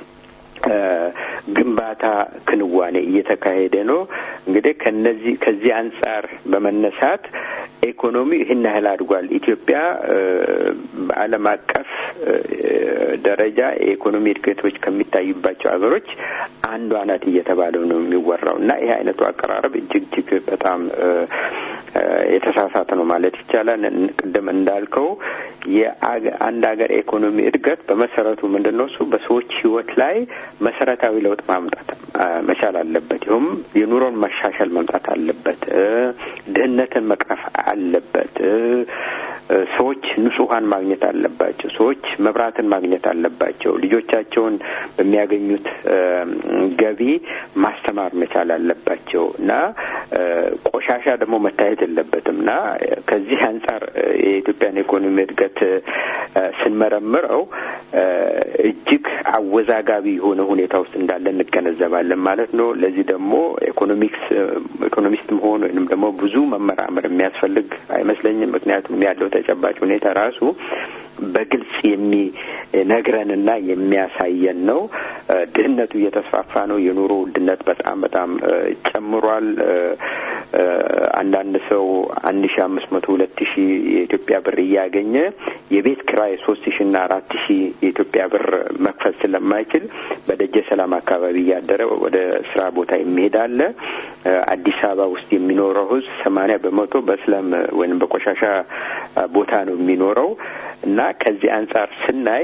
ግንባታ ክንዋኔ እየተካሄደ ነው። እንግዲህ ከነዚህ ከዚህ አንጻር በመነሳት ኢኮኖሚ ይህን ያህል አድጓል። ኢትዮጵያ በዓለም አቀፍ ደረጃ የኢኮኖሚ እድገቶች ከሚታዩባቸው ሀገሮች አንዷ ናት እየተባለው ነው የሚወራው እና ይህ አይነቱ አቀራረብ እጅግ እጅግ በጣም የተሳሳተ ነው ማለት ይቻላል። ቅድም እንዳልከው የአንድ ሀገር ኢኮኖሚ እድገት በመሰረቱ ምንድን ነው እሱ በሰዎች ህይወት ላይ መሰረታዊ ለውጥ ማምጣት መቻል አለበት። ይሁም የኑሮን መሻሻል መምጣት አለበት። ድህነትን መቅረፍ አለበት። ሰዎች ንጹሐን ማግኘት አለባቸው። ሰዎች መብራትን ማግኘት አለባቸው። ልጆቻቸውን በሚያገኙት ገቢ ማስተማር መቻል አለባቸው እና ቆሻሻ ደግሞ መታየት የለበትም እና ከዚህ አንጻር የኢትዮጵያን ኢኮኖሚ እድገት ስንመረምረው እጅግ አወዛጋቢ የሆነ ሁኔታ ውስጥ እንዳለ እንገነዘባለን ማለት ነው። ለዚህ ደግሞ ኢኮኖሚክስ ኢኮኖሚስት መሆን ወይንም ደግሞ ብዙ መመራመር የሚያስፈልግ አይመስለኝም። ምክንያቱም ያለው ተጨባጭ ሁኔታ ራሱ በግልጽ የሚነግረንና የሚያሳየን ነው። ድህነቱ እየተስፋፋ ነው። የኑሮ ውድነት በጣም በጣም ጨምሯል። አንዳንድ ሰው አንድ ሺ አምስት መቶ ሁለት ሺ የኢትዮጵያ ብር እያገኘ የቤት ኪራይ ሶስት ሺ ና አራት ሺ የኢትዮጵያ ብር መክፈል ስለማይችል በደጀ ሰላም አካባቢ እያደረ ወደ ስራ ቦታ የሚሄድ አለ። አዲስ አበባ ውስጥ የሚኖረው ህዝብ ሰማኒያ በመቶ በስለም ወይም በቆሻሻ ቦታ ነው የሚኖረው እና ከዚህ አንጻር ስናይ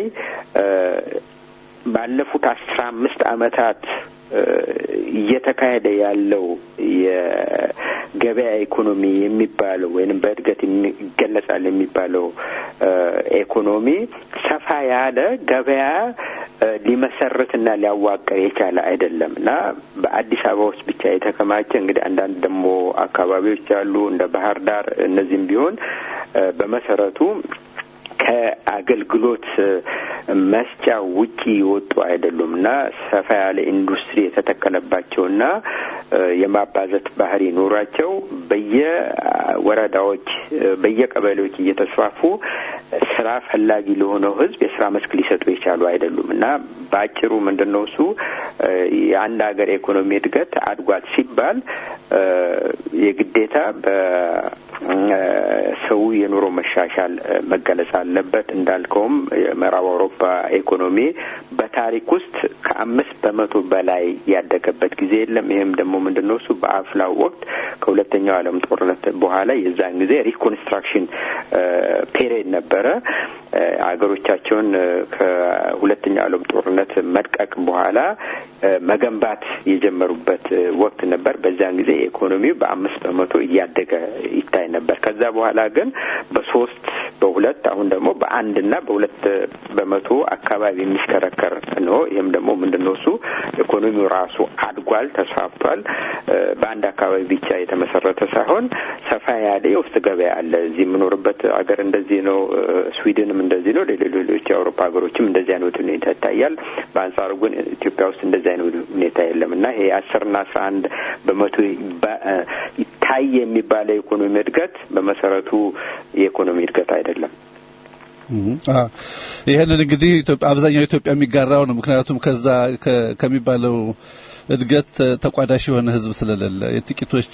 ባለፉት አስራ አምስት አመታት እየተካሄደ ያለው የገበያ ኢኮኖሚ የሚባለው ወይንም በእድገት ይገለጻል የሚባለው ኢኮኖሚ ሰፋ ያለ ገበያ ሊመሰርትና ሊያዋቀር የቻለ አይደለም እና በአዲስ አበባ ውስጥ ብቻ የተከማቸ እንግዲህ አንዳንድ ደግሞ አካባቢዎች አሉ እንደ ባህር ዳር እነዚህም ቢሆን በመሰረቱ ከአገልግሎት መስጫ ውጪ የወጡ አይደሉም እና ሰፋ ያለ ኢንዱስትሪ የተተከለባቸውና የማባዘት ባህሪ ኖሯቸው በየወረዳዎች በየቀበሌዎች እየተስፋፉ ስራ ፈላጊ ለሆነው ህዝብ የስራ መስክ ሊሰጡ የቻሉ አይደሉም እና በአጭሩ ምንድን ነው እሱ የአንድ ሀገር የኢኮኖሚ እድገት አድጓል ሲባል የግዴታ በሰው የኑሮ መሻሻል መገለጽ አለበት። እንዳልከውም የምዕራብ አውሮፓ ኢኮኖሚ በታሪክ ውስጥ ከአምስት በመቶ በላይ ያደገበት ጊዜ የለም። ይህም ደግሞ ምንድን ነው እሱ በአፍላው ወቅት ከሁለተኛው ዓለም ጦርነት በኋላ የዛን ጊዜ ሪኮንስትራክሽን ፔሪየድ ነበረ። አገሮቻቸውን ከሁለተኛው ዓለም ጦርነት መድቀቅ በኋላ መገንባት የጀመሩበት ወቅት ነበር። በዚያን ጊዜ ኢኮኖሚው በአምስት በመቶ እያደገ ይታይ ነበር። ከዛ በኋላ ግን በሶስት በሁለት አሁን ደግሞ በአንድና በሁለት በመቶ አካባቢ የሚሽከረከር ነው። ይህም ደግሞ ምንድን ነው እሱ ኢኮኖሚው ራሱ አድጓል፣ ተስፋፍቷል። በአንድ አካባቢ ብቻ የተመሰረተ ሳይሆን ሰፋ ያለ የውስጥ ገበያ አለ። እዚህ የምኖርበት ሀገር እንደዚህ ነው። ስዊድንም እንደዚህ ነው። ሌሎች የአውሮፓ ሀገሮችም እንደዚህ አይነት ሁኔታ ይታያል። በአንጻሩ ግን ኢትዮጵያ ውስጥ እንደዚህ አይነት ሁኔታ የለም እና ይሄ አስርና አስራ አንድ በመቶ ይታይ የሚባለው የኢኮኖሚ እድገት በመሰረቱ የኢኮኖሚ እድገት አይደለም። ይህንን እንግዲህ አብዛኛው ኢትዮጵያ የሚጋራው ነው። ምክንያቱም ከዛ ከሚባለው እድገት ተቋዳሽ የሆነ ሕዝብ ስለሌለ የጥቂቶች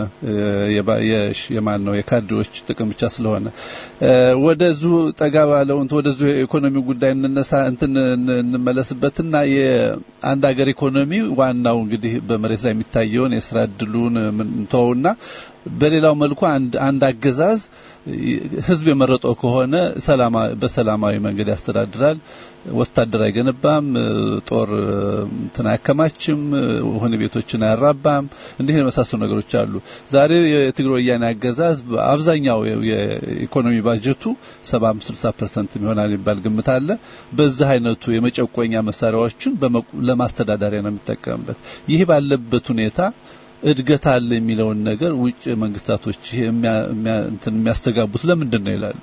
የማን ነው የካድሬዎች ጥቅም ብቻ ስለሆነ ወደዙ ጠጋ ባለው ወደዙ የኢኮኖሚ ጉዳይ እንነሳ እንትን እንመለስበትና የአንድ ሀገር ኢኮኖሚ ዋናው እንግዲህ በመሬት ላይ የሚታየውን የስራ እድሉን ምንተውና በሌላው መልኩ አንድ አንድ አገዛዝ ህዝብ የመረጠው ከሆነ ሰላማ በሰላማዊ መንገድ ያስተዳድራል። ወታደር አይገነባም፣ ጦር እንትን አያከማችም፣ ወህኒ ቤቶችን አያራባም። እንዲህ የመሳሰሉ ነገሮች አሉ። ዛሬ የትግራይ ወያኔ አገዛዝ በአብዛኛው የኢኮኖሚ ባጀቱ 75 60% ይሆናል የሚባል ግምት አለ። በዚህ አይነቱ የመጨቆኛ መሳሪያዎችን ለማስተዳደሪያ ነው የሚጠቀምበት። ይህ ባለበት ሁኔታ እድገት አለ የሚለውን ነገር ውጭ መንግስታቶች የሚያስተጋቡት ለምንድን ነው ይላሉ።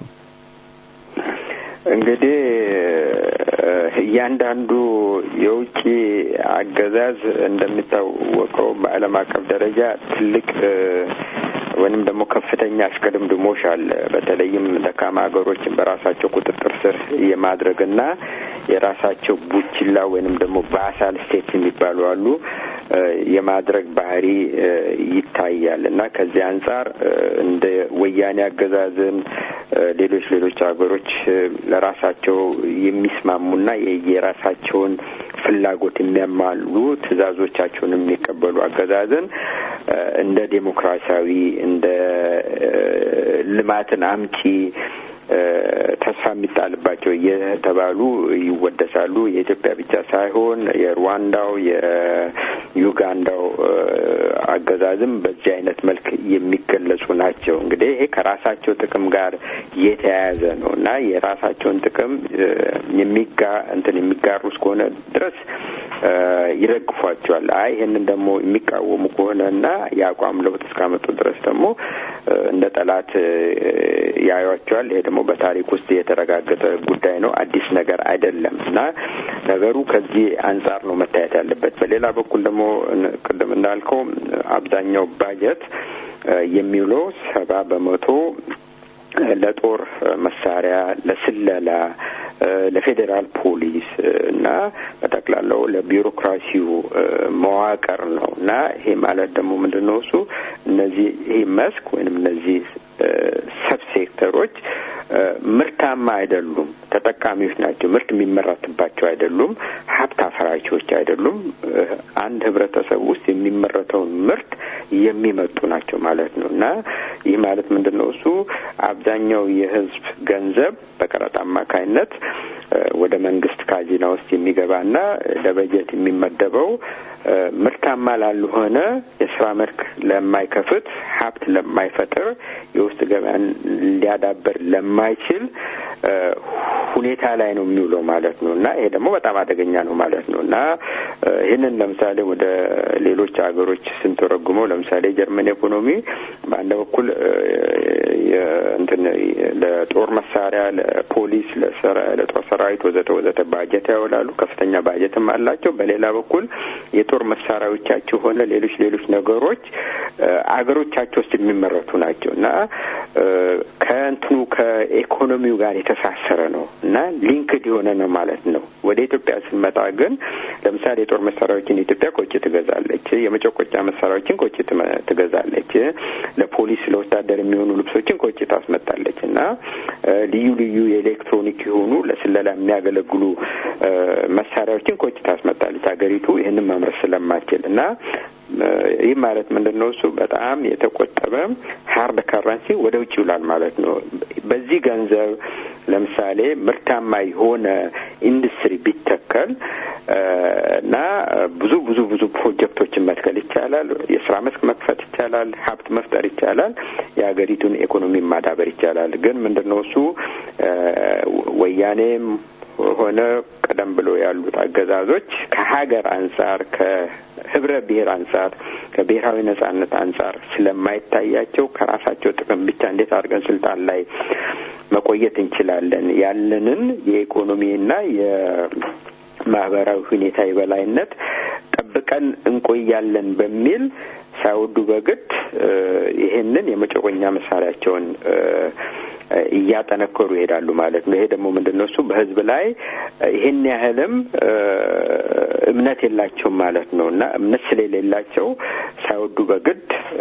እንግዲህ እያንዳንዱ የውጭ አገዛዝ እንደሚታወቀው በዓለም አቀፍ ደረጃ ትልቅ ወይንም ደግሞ ከፍተኛ አሽቅድምድሞሽ አለ። በተለይም ደካማ ሀገሮችን በራሳቸው ቁጥጥር ስር የማድረግና የራሳቸው ቡችላ ወይንም ደግሞ ባሳል ስቴት የሚባሉ አሉ የማድረግ ባህሪ ይታያል እና ከዚህ አንጻር እንደ ወያኔ አገዛዝን ሌሎች ሌሎች ሀገሮች ለራሳቸው የሚስማሙና የራሳቸውን ፍላጎት የሚያማሉ ትዕዛዞቻቸውን የሚቀበሉ አገዛዝን እንደ ዴሞክራሲያዊ እንደ ልማትን አምጪ ተስፋ የሚጣልባቸው እየተባሉ ይወደሳሉ። የኢትዮጵያ ብቻ ሳይሆን የሩዋንዳው፣ የዩጋንዳው አገዛዝም በዚህ አይነት መልክ የሚገለጹ ናቸው። እንግዲህ ይሄ ከራሳቸው ጥቅም ጋር የተያያዘ ነው እና የራሳቸውን ጥቅም የሚጋ እንትን የሚጋሩ እስከሆነ ድረስ ይረግፏቸዋል። አይ ይህንን ደግሞ የሚቃወሙ ከሆነ እና የአቋም ለውጥ እስካመጡ ድረስ ደግሞ እንደ ጠላት ያዩቸዋል። ይሄ ደግሞ በታሪክ ውስጥ የተረጋገጠ ጉዳይ ነው፣ አዲስ ነገር አይደለም እና ነገሩ ከዚህ አንጻር ነው መታየት ያለበት። በሌላ በኩል ደግሞ ቅድም እንዳልከው አብዛኛው ባጀት የሚውለው ሰባ በመቶ ለጦር መሳሪያ፣ ለስለላ፣ ለፌዴራል ፖሊስ እና በጠቅላላው ለቢሮክራሲው መዋቅር ነው እና ይሄ ማለት ደግሞ ምንድን ነው እሱ እነዚህ ይህ መስክ ወይንም እነዚህ ሰብ ሴክተሮች ምርታማ አይደሉም፣ ተጠቃሚዎች ናቸው። ምርት የሚመረትባቸው አይደሉም፣ ሀብት አፈራቾች አይደሉም። አንድ ህብረተሰብ ውስጥ የሚመረተውን ምርት የሚመጡ ናቸው ማለት ነው እና ይህ ማለት ምንድን ነው እሱ አብዛኛው የህዝብ ገንዘብ በቀረጥ አማካይነት ወደ መንግስት ካዚና ውስጥ የሚገባና ለበጀት የሚመደበው ምርታማ ላልሆነ የስራ መልክ ለማይከፍት ሀብት ለማይፈጥር የውስጥ ገበያን ሊያዳበር ለማይችል ሁኔታ ላይ ነው የሚውለው ማለት ነው እና ይሄ ደግሞ በጣም አደገኛ ነው ማለት ነው እና ይህንን ለምሳሌ ወደ ሌሎች ሀገሮች ስንተረጉመው ለምሳሌ ጀርመን ኢኮኖሚ በአንድ በኩል እንትን ለጦር መሳሪያ፣ ለፖሊስ፣ ለጦር ሰራዊት ወዘተ ወዘተ ባጀት ያውላሉ። ከፍተኛ ባጀትም አላቸው። በሌላ በኩል የጦር መሳሪያዎቻቸው ሆነ ሌሎች ሌሎች ነገሮች አገሮቻቸው ውስጥ የሚመረቱ ናቸው እና ከእንትኑ ከኢኮኖሚው ጋር የተሳሰረ ነው እና ሊንክድ የሆነ ነው ማለት ነው። ወደ ኢትዮጵያ ስንመጣ ግን ለምሳሌ የጦር መሳሪያዎችን ኢትዮጵያ ከውጭ ትገዛለች። የመጨቆጫ መሳሪያዎችን ከውጭ ትገዛለች። ለፖሊስ ለወታደር የሚሆኑ ልብሶችን ከውጭ ታስመጣለች እና ልዩ ልዩ የኤሌክትሮኒክ የሆኑ ለስለላ የሚያገለግሉ መሳሪያዎችን ከውጭ ታስመጣለች ሀገሪቱ ይህንን ማምረት ስለማትችል እና ይህ ማለት ምንድን ነው? እሱ በጣም የተቆጠበ ሀርድ ከረንሲ ወደ ውጭ ይውላል ማለት ነው። በዚህ ገንዘብ ለምሳሌ ምርታማ የሆነ ኢንዱስትሪ ቢተከል እና ብዙ ብዙ ብዙ ፕሮጀክቶችን መትከል ይቻላል። የስራ መስክ መክፈት ይቻላል። ሀብት መፍጠር ይቻላል። የሀገሪቱን ኢኮኖሚ ማዳበር ይቻላል። ግን ምንድን ነው እሱ ወያኔም ሆነ ቀደም ብሎ ያሉት አገዛዞች ከሀገር አንጻር ከህብረ ብሔር አንጻር ከብሔራዊ ነጻነት አንጻር ስለማይታያቸው ከራሳቸው ጥቅም ብቻ እንዴት አድርገን ስልጣን ላይ መቆየት እንችላለን ያለንን የኢኮኖሚና የማህበራዊ ሁኔታ የበላይነት ጠብቀን እንቆያለን በሚል ሳይወዱ በግድ ይሄንን የመጨቆኛ መሳሪያቸውን እያጠነከሩ ይሄዳሉ ማለት ነው። ይሄ ደግሞ ምንድን ነው እሱ በህዝብ ላይ ይሄን ያህልም እምነት የላቸውም ማለት ነው እና እምነት ስለሌላቸው ሳይወዱ በግድ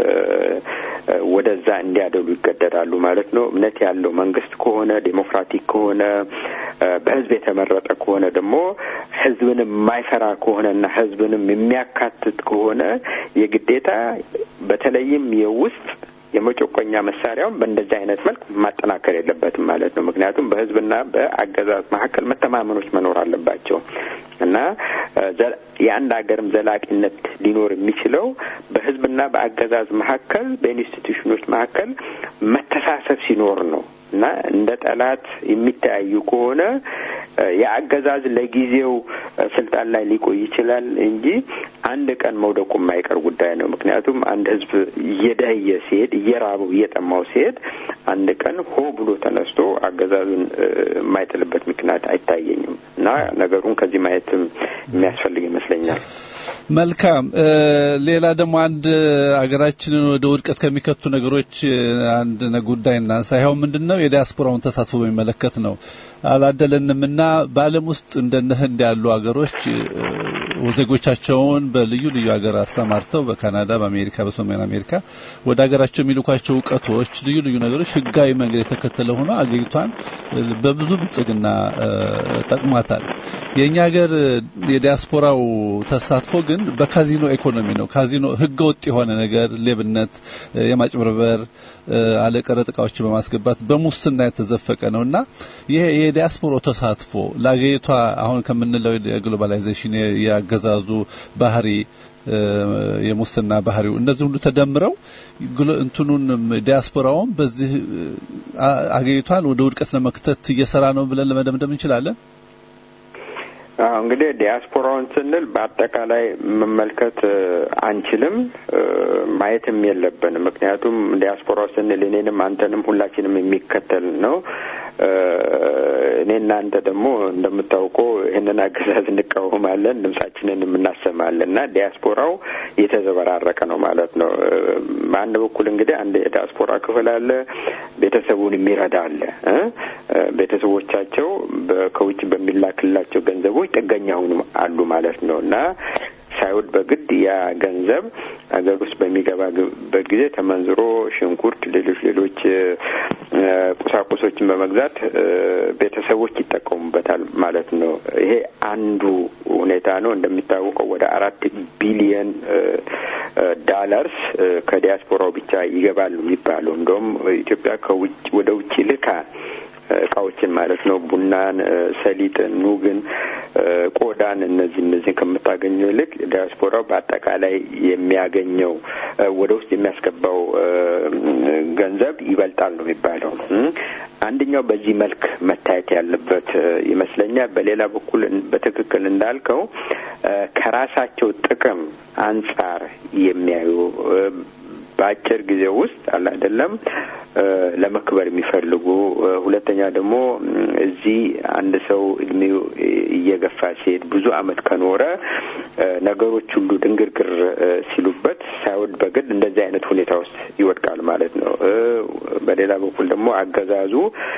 ወደዛ እንዲያደሉ ይገደዳሉ ማለት ነው። እምነት ያለው መንግስት ከሆነ ዴሞክራቲክ ከሆነ በህዝብ የተመረጠ ከሆነ ደግሞ ህዝብንም የማይፈራ ከሆነና ህዝብንም የሚያካትት ከሆነ የግዴታ በተለይም የውስጥ የመጨቆኛ መሳሪያውን በእንደዚህ አይነት መልክ ማጠናከር የለበትም ማለት ነው። ምክንያቱም በህዝብና በአገዛዝ መካከል መተማመኖች መኖር አለባቸው እና የአንድ ሀገርም ዘላቂነት ሊኖር የሚችለው በህዝብና በአገዛዝ መካከል በኢንስቲትዩሽኖች መካከል መተሳሰብ ሲኖር ነው እና እንደ ጠላት የሚተያዩ ከሆነ የአገዛዝ ለጊዜው ስልጣን ላይ ሊቆይ ይችላል እንጂ አንድ ቀን መውደቁ የማይቀር ጉዳይ ነው። ምክንያቱም አንድ ህዝብ እየደህየ ሲሄድ፣ እየራበው እየጠማው ሲሄድ አንድ ቀን ሆ ብሎ ተነስቶ አገዛዙን የማይጥልበት ምክንያት አይታየኝም እና ነገሩን ከዚህ ማየትም የሚያስፈልግ ይመስለኛል። መልካም። ሌላ ደግሞ አንድ አገራችንን ወደ ውድቀት ከሚከቱ ነገሮች አንድ ጉዳይ እናንሳ። ይኸው ምንድን ነው የዲያስፖራውን ተሳትፎ በሚመለከት ነው። አላደለንም እና በዓለም ውስጥ እንደነ ህንድ ያሉ ሀገሮች ዜጎቻቸውን በልዩ ልዩ ሀገር አሰማርተው በካናዳ፣ በአሜሪካ፣ በሰሜን አሜሪካ ወደ ሀገራቸው የሚልኳቸው እውቀቶች፣ ልዩ ልዩ ነገሮች ህጋዊ መንገድ የተከተለ ሆኖ አገሪቷን በብዙ ብልጽግና ጠቅሟታል። የእኛ ሀገር የዲያስፖራው ተሳትፎ ግን ግን በካዚኖ ኢኮኖሚ ነው። ካዚኖ ህገ ወጥ የሆነ ነገር ሌብነት፣ የማጭበርበር አለቀረጥ እቃዎችን በማስገባት በሙስና የተዘፈቀ ነው እና ይሄ የዲያስፖራው ተሳትፎ ለአገሪቷ አሁን ከምንለው የግሎባላይዜሽን ያገዛዙ ባህሪ የሙስና ባህሪው እነዚህ ሁሉ ተደምረው እንትኑን ዲያስፖራውን በዚህ አገሪቷን ወደ ውድቀት ለመክተት እየሰራ ነው ብለን ለመደምደም እንችላለን። አዎ እንግዲህ ዲያስፖራውን ስንል በአጠቃላይ መመልከት አንችልም፣ ማየትም የለብንም። ምክንያቱም ዲያስፖራው ስንል እኔንም አንተንም ሁላችንም የሚከተል ነው። እኔ እናንተ ደግሞ እንደምታውቀው ይህንን አገዛዝ እንቃወማለን፣ ድምጻችንን የምናሰማለን እና ዲያስፖራው የተዘበራረቀ ነው ማለት ነው። በአንድ በኩል እንግዲህ አንድ የዲያስፖራ ክፍል አለ፣ ቤተሰቡን የሚረዳ አለ። ቤተሰቦቻቸው ከውጭ በሚላክላቸው ገንዘቦች ጥገኛ አሉ ማለት ነው እና ሳይወድ በግድ ያ ገንዘብ ሀገር ውስጥ በሚገባበት ጊዜ ተመንዝሮ ሽንኩርት፣ ሌሎች ሌሎች ቁሳቁሶችን በመግዛት ቤተሰቦች ይጠቀሙበታል ማለት ነው። ይሄ አንዱ ሁኔታ ነው። እንደሚታወቀው ወደ አራት ቢሊየን ዳላርስ ከዲያስፖራው ብቻ ይገባል የሚባለው እንደውም ኢትዮጵያ ከውጭ ወደ ውጭ ልካ እቃዎችን ማለት ነው። ቡናን፣ ሰሊጥን፣ ኑግን፣ ቆዳን እነዚህ እነዚህን ከምታገኘው ይልቅ ዲያስፖራው በአጠቃላይ የሚያገኘው ወደ ውስጥ የሚያስገባው ገንዘብ ይበልጣል ነው የሚባለው። አንደኛው በዚህ መልክ መታየት ያለበት ይመስለኛል። በሌላ በኩል በትክክል እንዳልከው ከራሳቸው ጥቅም አንጻር የሚያዩ በአጭር ጊዜ ውስጥ አለ አይደለም ለመክበር የሚፈልጉ ሁለተኛ ደግሞ እዚህ አንድ ሰው እድሜው እየገፋ ሲሄድ ብዙ አመት ከኖረ ነገሮች ሁሉ ድንግርግር ሲሉበት ሳይወድ በግድ እንደዚህ አይነት ሁኔታ ውስጥ ይወድቃል ማለት ነው። በሌላ በኩል ደግሞ አገዛዙ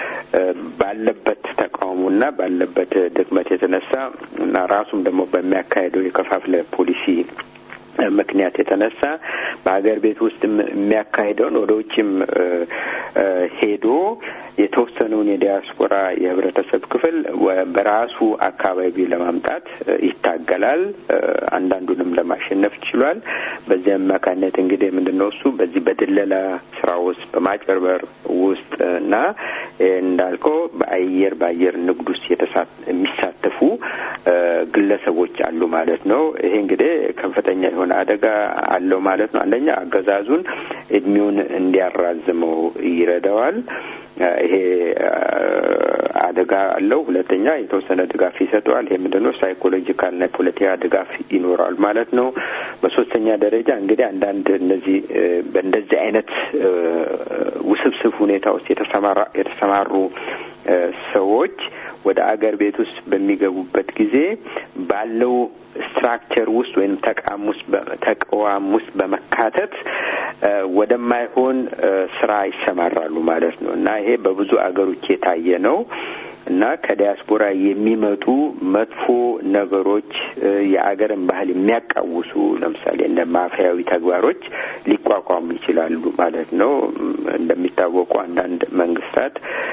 ባለበት ተቃውሞና ባለበት ድክመት የተነሳ እና ራሱም ደግሞ በሚያካሄደው የከፋፍለ ፖሊሲ ምክንያት የተነሳ በሀገር ቤት ውስጥ የሚያካሂደውን ወደ ውጭም ሄዶ የተወሰነውን የዲያስፖራ የህብረተሰብ ክፍል በራሱ አካባቢ ለማምጣት ይታገላል። አንዳንዱንም ለማሸነፍ ችሏል። በዚህ አማካኝነት እንግዲህ ምንድን ነው እሱ በዚህ በድለላ ስራ ውስጥ በማጭበርበር ውስጥ እና እንዳልከው በአየር በአየር ንግድ ውስጥ የሚሳተፉ ግለሰቦች አሉ ማለት ነው። ይሄ እንግዲህ ከፍተኛ የሆነ አደጋ አለው ማለት ነው። አንደኛ አገዛዙን እድሜውን እንዲያራዝመው ይረዳዋል። ይሄ አደጋ አለው። ሁለተኛ የተወሰነ ድጋፍ ይሰጠዋል። ይሄ ምንድን ነው? ሳይኮሎጂካልና የፖለቲካ ድጋፍ ይኖራል ማለት ነው። በሶስተኛ ደረጃ እንግዲህ አንዳንድ እነዚህ በእንደዚህ አይነት ውስብስብ ሁኔታ ውስጥ የተሰማሩ ሰዎች ወደ አገር ቤት ውስጥ በሚገቡበት ጊዜ ባለው ስትራክቸር ውስጥ ወይም ተቋም ውስጥ ተቋም ውስጥ በመካተት ወደማይሆን ስራ ይሰማራሉ ማለት ነው እና ይሄ በብዙ አገሮች የታየ ነው እና ከዲያስፖራ የሚመጡ መጥፎ ነገሮች የአገርን ባህል የሚያቃውሱ ለምሳሌ እንደ ማፊያዊ ተግባሮች ሊቋቋሙ ይችላሉ ማለት ነው። እንደሚታወቁ አንዳንድ መንግስታት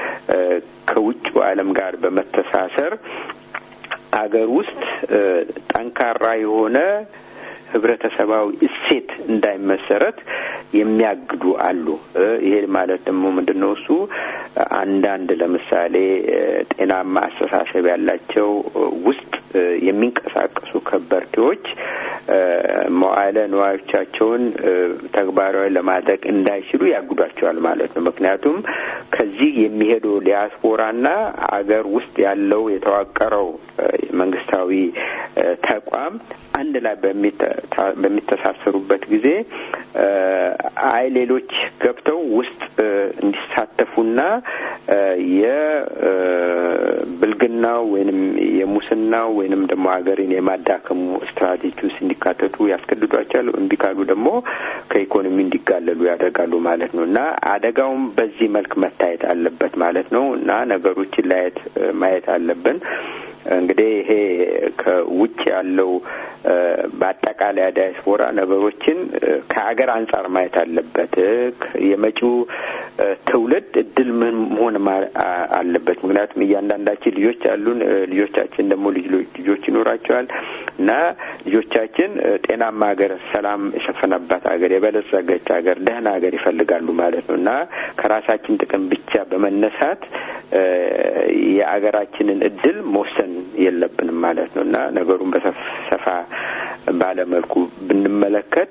ከውጭው ዓለም ጋር በመተሳሰር አገር ውስጥ ጠንካራ የሆነ ህብረተሰባዊ እሴት እንዳይመሰረት የሚያግዱ አሉ። ይሄ ማለት ደግሞ ምንድን ነው? እሱ አንዳንድ ለምሳሌ ጤናማ አስተሳሰብ ያላቸው ውስጥ የሚንቀሳቀሱ ከበርቴዎች መዋዕለ ንዋዮቻቸውን ተግባራዊ ለማድረግ እንዳይችሉ ያግዷቸዋል ማለት ነው። ምክንያቱም ከዚህ የሚሄደው ዲያስፖራና አገር ውስጥ ያለው የተዋቀረው መንግስታዊ ተቋም አንድ ላይ በሚተሳሰሩበት ጊዜ አይ ሌሎች ገብተው ውስጥ እንዲሳተፉና የብልግናው ወይንም የሙስናው ወይንም ደግሞ ሀገርን የማዳከሙ ስትራቴጂ ውስጥ እንዲካተቱ ያስገድዷቸዋል። እምቢ ካሉ ደግሞ ከኢኮኖሚ እንዲጋለሉ ያደርጋሉ ማለት ነው እና አደጋውም በዚህ መልክ መታየት አለበት ማለት ነው እና ነገሮችን ላየት ማየት አለብን። እንግዲህ ይሄ ከውጭ ያለው በአጠቃላይ ዳያስፖራ ነገሮችን ከአገር አንጻር ማየት አለበት። የመጪው ትውልድ እድል ምን መሆን አለበት። ምክንያቱም እያንዳንዳችን ልጆች አሉን። ልጆቻችን ደግሞ ልጆች ይኖራቸዋል እና ልጆቻችን ጤናማ ሀገር፣ ሰላም የሰፈነባት ሀገር፣ የበለጸገች ሀገር፣ ደህና ሀገር ይፈልጋሉ ማለት ነው እና ከራሳችን ጥቅም ብቻ በመነሳት የአገራችንን እድል መወሰን የለብንም ማለት ነው እና ነገሩን በሰፋ ባለመልኩ ብንመለከት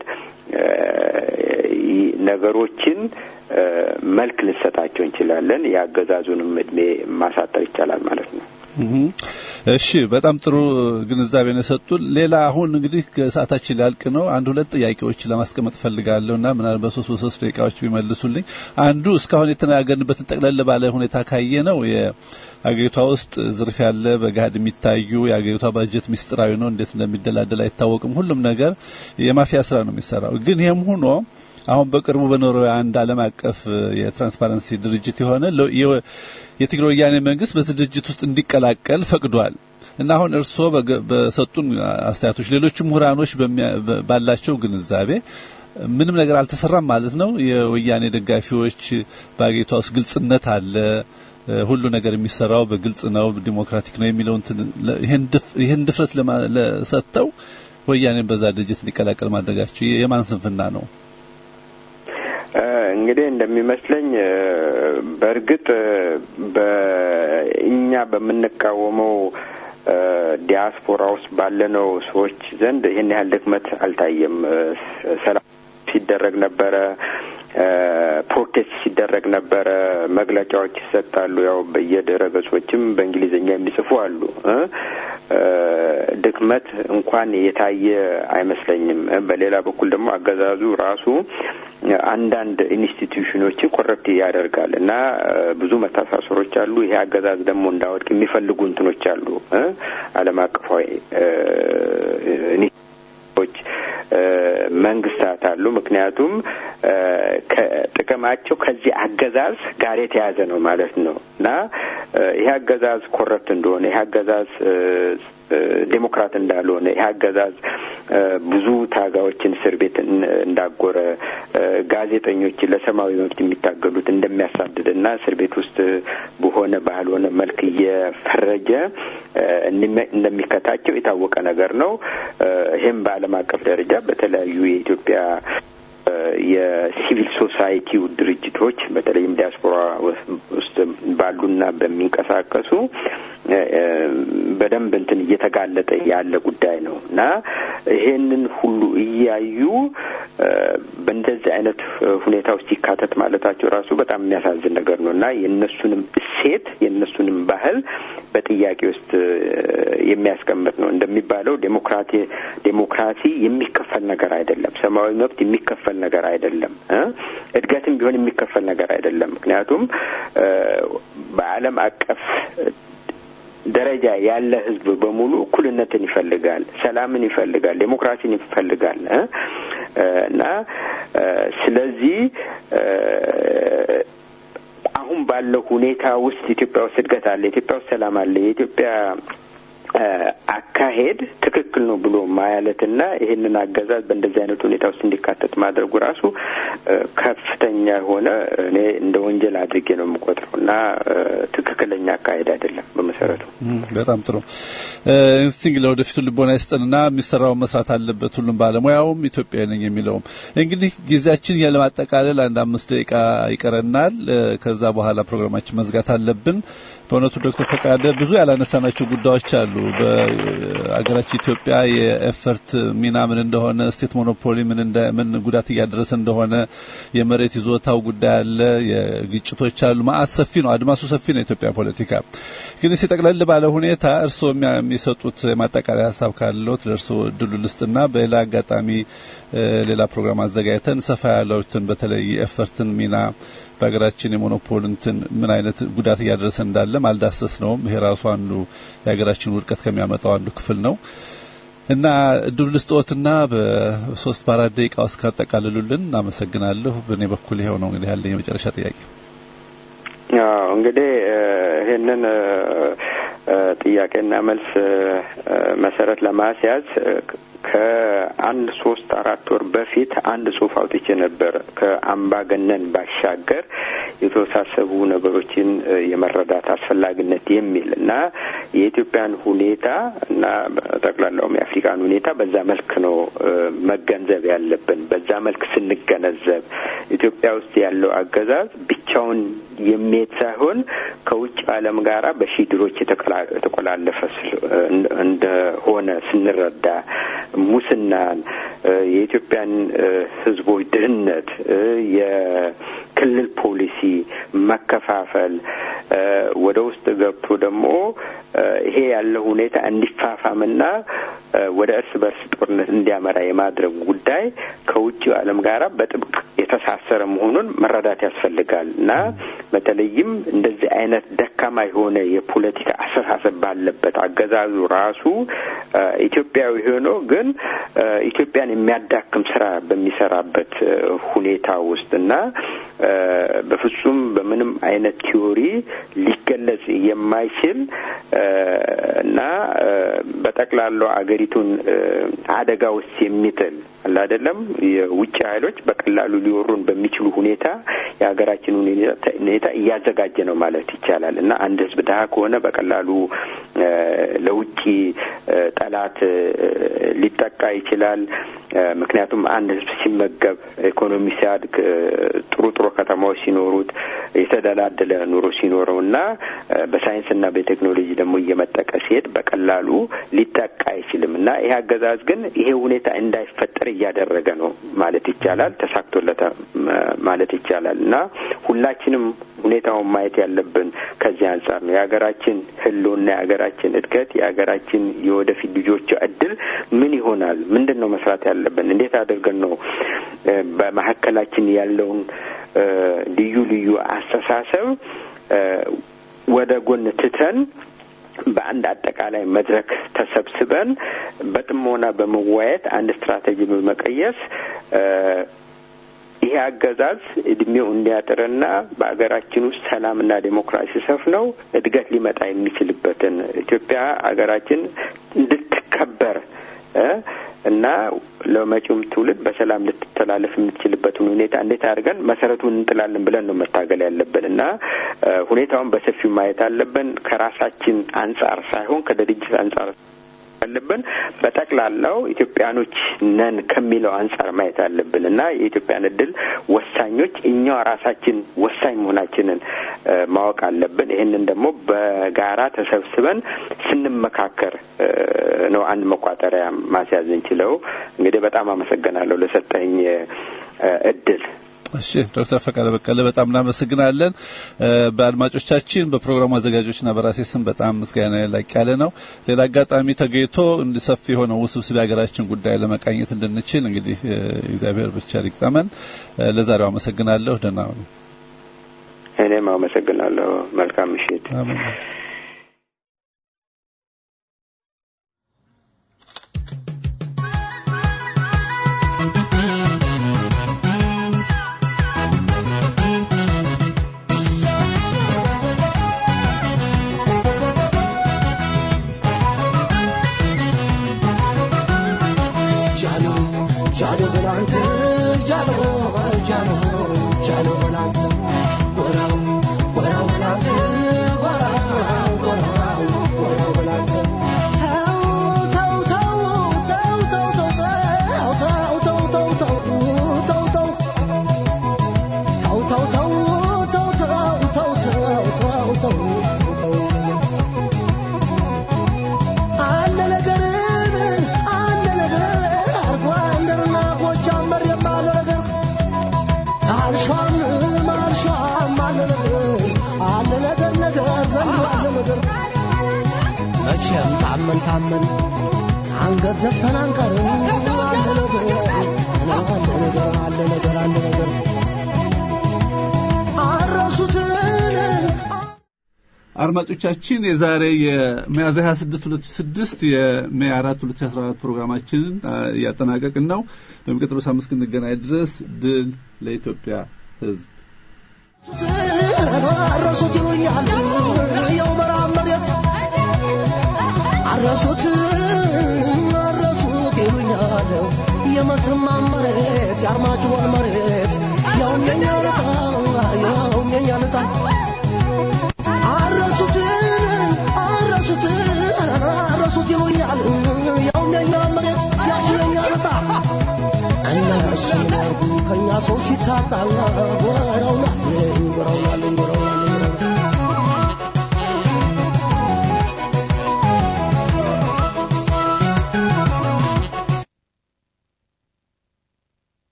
ነገሮችን መልክ ልንሰጣቸው እንችላለን። የአገዛዙንም እድሜ ማሳጠር ይቻላል ማለት ነው። እሺ፣ በጣም ጥሩ ግንዛቤ ነው የሰጡን። ሌላ አሁን እንግዲህ ሰዓታችን ሊያልቅ ነው። አንድ ሁለት ጥያቄዎች ለማስቀመጥ ፈልጋለሁ እና ምናልባት በሶስት በሶስት ደቂቃዎች ቢመልሱልኝ። አንዱ እስካሁን የተነጋገርንበትን ጠቅለል ባለ ሁኔታ ካየ ነው አገሪቷ ውስጥ ዝርፊያ ያለ በገሃድ የሚታዩ የአገሪቷ ባጀት ሚስጥራዊ ነው፣ እንዴት እንደሚደላደል አይታወቅም። ሁሉም ነገር የማፊያ ስራ ነው የሚሰራው። ግን ይህም ሆኖ አሁን በቅርቡ በኖርዌይ አንድ ዓለም አቀፍ የትራንስፓረንሲ ድርጅት የሆነ የትግራይ ወያኔ መንግስት በዚህ ድርጅት ውስጥ እንዲቀላቀል ፈቅዷል እና አሁን እርስዎ በሰጡን አስተያየቶች፣ ሌሎችም ምሁራኖች ባላቸው ግንዛቤ ምንም ነገር አልተሰራም ማለት ነው። የወያኔ ደጋፊዎች በአገሪቷ ውስጥ ግልጽነት አለ ሁሉ ነገር የሚሰራው በግልጽ ነው፣ ዲሞክራቲክ ነው የሚለው ይህን ድፍረት ለሰጠው ወያኔን በዛ ድርጅት እንዲቀላቀል ማድረጋቸው የማን ስንፍና ነው? እንግዲህ እንደሚመስለኝ በእርግጥ በእኛ በምንቃወመው ዲያስፖራ ውስጥ ባለነው ሰዎች ዘንድ ይህን ያህል ድክመት አልታየም። ሰላም ሲደረግ ነበረ። ፕሮቴስት ሲደረግ ነበረ። መግለጫዎች ይሰጣሉ። ያው በየድረ ገጾችም በእንግሊዝኛ የሚጽፉ አሉ። ድክመት እንኳን የታየ አይመስለኝም። በሌላ በኩል ደግሞ አገዛዙ ራሱ አንዳንድ ኢንስቲትዩሽኖችን ኮረፕት ያደርጋል እና ብዙ መተሳሰሮች አሉ። ይሄ አገዛዝ ደግሞ እንዳወድቅ የሚፈልጉ እንትኖች አሉ። ዓለም አቀፋዊ ኢንስቲትዩሽኖች መንግስታት አሉ። ምክንያቱም ጥቅማቸው ከዚህ አገዛዝ ጋር የተያዘ ነው ማለት ነው እና ይህ አገዛዝ ኮረፕት እንደሆነ ይህ አገዛዝ ዴሞክራት እንዳልሆነ ይህ አገዛዝ ብዙ ታጋዮችን እስር ቤት እንዳጎረ ጋዜጠኞችን ለሰብአዊ መብት የሚታገሉት እንደሚያሳድድ እና እስር ቤት ውስጥ በሆነ ባልሆነ መልክ እየፈረጀ እንደሚከታቸው የታወቀ ነገር ነው። ይህም በዓለም አቀፍ ደረጃ በተለያዩ የኢትዮጵያ የሲቪል ሶሳይቲው ድርጅቶች በተለይም ዲያስፖራ ውስጥ ባሉና በሚንቀሳቀሱ በደንብ እንትን እየተጋለጠ ያለ ጉዳይ ነው እና ይሄንን ሁሉ እያዩ በእንደዚህ አይነት ሁኔታ ውስጥ ይካተት ማለታቸው ራሱ በጣም የሚያሳዝን ነገር ነው እና የእነሱንም እሴት የእነሱንም ባህል በጥያቄ ውስጥ የሚያስቀምጥ ነው። እንደሚባለው ዴሞክራቲ ዴሞክራሲ የሚከፈል ነገር አይደለም። ሰብአዊ መብት የሚከፈል ነገር አይደለም። እድገትም ቢሆን የሚከፈል ነገር አይደለም። ምክንያቱም በዓለም አቀፍ ደረጃ ያለ ሕዝብ በሙሉ እኩልነትን ይፈልጋል፣ ሰላምን ይፈልጋል፣ ዴሞክራሲን ይፈልጋል እና ስለዚህ አሁን ባለው ሁኔታ ውስጥ ኢትዮጵያ ውስጥ እድገት አለ፣ ኢትዮጵያ ውስጥ ሰላም አለ፣ የኢትዮጵያ አካሄድ ትክክል ነው ብሎ ማያለትና ይህንን አገዛዝ በእንደዚህ አይነት ሁኔታ ውስጥ እንዲካተት ማድረጉ ራሱ ከፍተኛ የሆነ እኔ እንደ ወንጀል አድርጌ ነው የምቆጥረው እና ትክክለኛ አካሄድ አይደለም በመሰረቱ። በጣም ጥሩ። እስቲ እንግዲህ ለወደፊቱ ልቦና ይስጠንና የሚሰራውን መስራት አለበት ሁሉም ባለሙያውም ኢትዮጵያዊ ነኝ የሚለውም። እንግዲህ ጊዜያችን ያለማጠቃለል አንድ አምስት ደቂቃ ይቀረናል። ከዛ በኋላ ፕሮግራማችን መዝጋት አለብን። በእውነቱ ዶክተር ፈቃደ ብዙ ያላነሳናቸው ጉዳዮች አሉ። በአገራችን ኢትዮጵያ የኤፈርት ሚና ምን እንደሆነ፣ ስቴት ሞኖፖሊ ምን ምን ጉዳት እያደረሰ እንደሆነ፣ የመሬት ይዞታው ጉዳይ አለ፣ የግጭቶች አሉ። ማአት ሰፊ ነው፣ አድማሱ ሰፊ ነው የኢትዮጵያ ፖለቲካ። ግን እስቲ ጠቅለል ባለ ሁኔታ እርስዎ የሚሰጡት የማጠቃለያ ሀሳብ ካለዎት ለእርስዎ እድሉ ልስጥና በሌላ አጋጣሚ ሌላ ፕሮግራም አዘጋጅተን ሰፋ ያለውትን በተለይ የኤፈርትን ሚና በሀገራችን የሞኖፖል እንትን ምን አይነት ጉዳት እያደረሰ እንዳለም አልዳሰስ ነውም። ይሄ ራሱ አንዱ የሀገራችን ውድቀት ከሚያመጣው አንዱ ክፍል ነው እና እድሉ ልስጥዎትና በሶስት በአራት ደቂቃ ውስጥ ካጠቃልሉልን አመሰግናለሁ። በእኔ በኩል ይኸው ነው እንግዲህ ያለኝ የመጨረሻ ጥያቄ። እንግዲህ ይህንን ጥያቄና መልስ መሰረት ለማስያዝ ከአንድ ሶስት አራት ወር በፊት አንድ ጽሁፍ አውጥቼ ነበር። ከአምባገነን ባሻገር የተወሳሰቡ ነገሮችን የመረዳት አስፈላጊነት የሚል እና የኢትዮጵያን ሁኔታ እና ጠቅላላውም የአፍሪካን ሁኔታ በዛ መልክ ነው መገንዘብ ያለብን። በዛ መልክ ስንገነዘብ ኢትዮጵያ ውስጥ ያለው አገዛዝ ብቻውን የሚሄድ ሳይሆን ከውጭ ዓለም ጋራ በሺህ የተቆላለፈ እንደሆነ ስንረዳ ሙስናን፣ የኢትዮጵያን ሕዝቦች ድህነት፣ የክልል ፖሊሲ መከፋፈል ወደ ውስጥ ገብቶ ደግሞ ይሄ ያለው ሁኔታ እንዲፋፋምና ወደ እርስ በርስ ጦርነት እንዲያመራ የማድረግ ጉዳይ ከውጭው ዓለም ጋራ በጥብቅ የተሳሰረ መሆኑን መረዳት ያስፈልጋል እና በተለይም እንደዚህ አይነት ደካማ የሆነ የፖለቲካ አስተሳሰብ ባለበት አገዛዙ ራሱ ኢትዮጵያዊ ሆኖ ግን ኢትዮጵያን የሚያዳክም ስራ በሚሰራበት ሁኔታ ውስጥ እና በፍጹም በምንም አይነት ቲዮሪ ሊገለጽ የማይችል እና በጠቅላላው አገሪቱን አደጋ ውስጥ የሚጥል አለ አይደለም የውጭ ኃይሎች በቀላሉ ሊወሩን በሚችሉ ሁኔታ የሀገራችን ሁኔታ እያዘጋጀ ነው ማለት ይቻላል እና አንድ ህዝብ ድሀ ከሆነ በቀላሉ ለውጭ ጠላት ሊጠቃ ይችላል። ምክንያቱም አንድ ህዝብ ሲመገብ ኢኮኖሚ ሲያድግ ጥሩ ጥሩ ከተማዎች ሲኖሩት የተደላደለ ኑሮ ሲኖረው እና በሳይንስና በቴክኖሎጂ ደግሞ እየመጠቀ ሲሄድ በቀላሉ ሊጠቃ አይችልም እና ይህ አገዛዝ ግን ይሄ ሁኔታ እንዳይፈጠር እያደረገ ነው ማለት ይቻላል። ተሳክቶለታ ማለት ይቻላል እና ሁላችንም ሁኔታውን ማየት ያለብን ከዚህ አንጻር ነው። የሀገራችን ህልውና፣ የሀገራችን እድገት፣ የሀገራችን የወደፊት ልጆች እድል ምን ይሆናል? ምንድን ነው መስራት ያለብን? እንዴት አድርገን ነው በመካከላችን ያለውን ልዩ ልዩ አስተሳሰብ ወደ ጎን ትተን በአንድ አጠቃላይ መድረክ ተሰብስበን በጥሞና በመወያየት አንድ ስትራቴጂ በመቀየስ ይሄ አገዛዝ እድሜው እንዲያጥርና በሀገራችን ውስጥ ሰላምና ዴሞክራሲ ሰፍነው እድገት ሊመጣ የሚችልበትን ኢትዮጵያ ሀገራችን እንድትከበር እና ለመጪውም ትውልድ በሰላም ልትተላለፍ የምትችልበትን ሁኔታ እንዴት አድርገን መሰረቱን እንጥላለን ብለን ነው መታገል ያለብን እና ሁኔታውን በሰፊው ማየት አለብን። ከራሳችን አንጻር ሳይሆን ከድርጅት አንጻር ያለብን በጠቅላላው ኢትዮጵያኖች ነን ከሚለው አንጻር ማየት አለብን እና የኢትዮጵያን እድል ወሳኞች እኛው ራሳችን ወሳኝ መሆናችንን ማወቅ አለብን። ይህንን ደግሞ በጋራ ተሰብስበን ስንመካከር ነው አንድ መቋጠሪያ ማስያዝ እንችለው። እንግዲህ በጣም አመሰግናለሁ ለሰጠኝ እድል። እሺ ዶክተር ፈቃደ በቀለ በጣም እናመሰግናለን። በአድማጮቻችን በፕሮግራሙ አዘጋጆችና በራሴ ስም በጣም ምስጋና ላቅ ያለ ነው። ሌላ አጋጣሚ ተገኝቶ ሰፊ የሆነው ውስብስብ የሀገራችን ጉዳይ ለመቃኘት እንድንችል እንግዲህ እግዚአብሔር ብቻ ሊግጠመን። ለዛሬው አመሰግናለሁ። ደህና ሁኑ። እኔም አመሰግናለሁ። መልካም ምሽት። መቼም ታመን ታመን አንገት ዘፍተን አንቀርም። አለ ነገር አለ ነገር አለ ነገር አለ ነገር አረሱትን አድማጮቻችን የዛሬ የሚያዝያ 26 2006 የሜይ 4 2014 ፕሮግራማችንን እያጠናቀቅን ነው። በሚቀጥለው ሳምንት እስክንገናኝ ድረስ ድል ለኢትዮጵያ ሕዝብ። አረሱት ይሉኛል የው መሬት አረሱት አረሱት ይሉኛል የመተማ መሬት የአርማጭሆን መሬት ያውም የኛ ልጣ ያውም የኛ ልጣ አረሱት አረሱት አረሱት ይሉኛል ያውም የኛ መሬት ያውም የኛ ልጣ እነሱ ያርጉ ከኛ ሰው ሲታጣ ወረው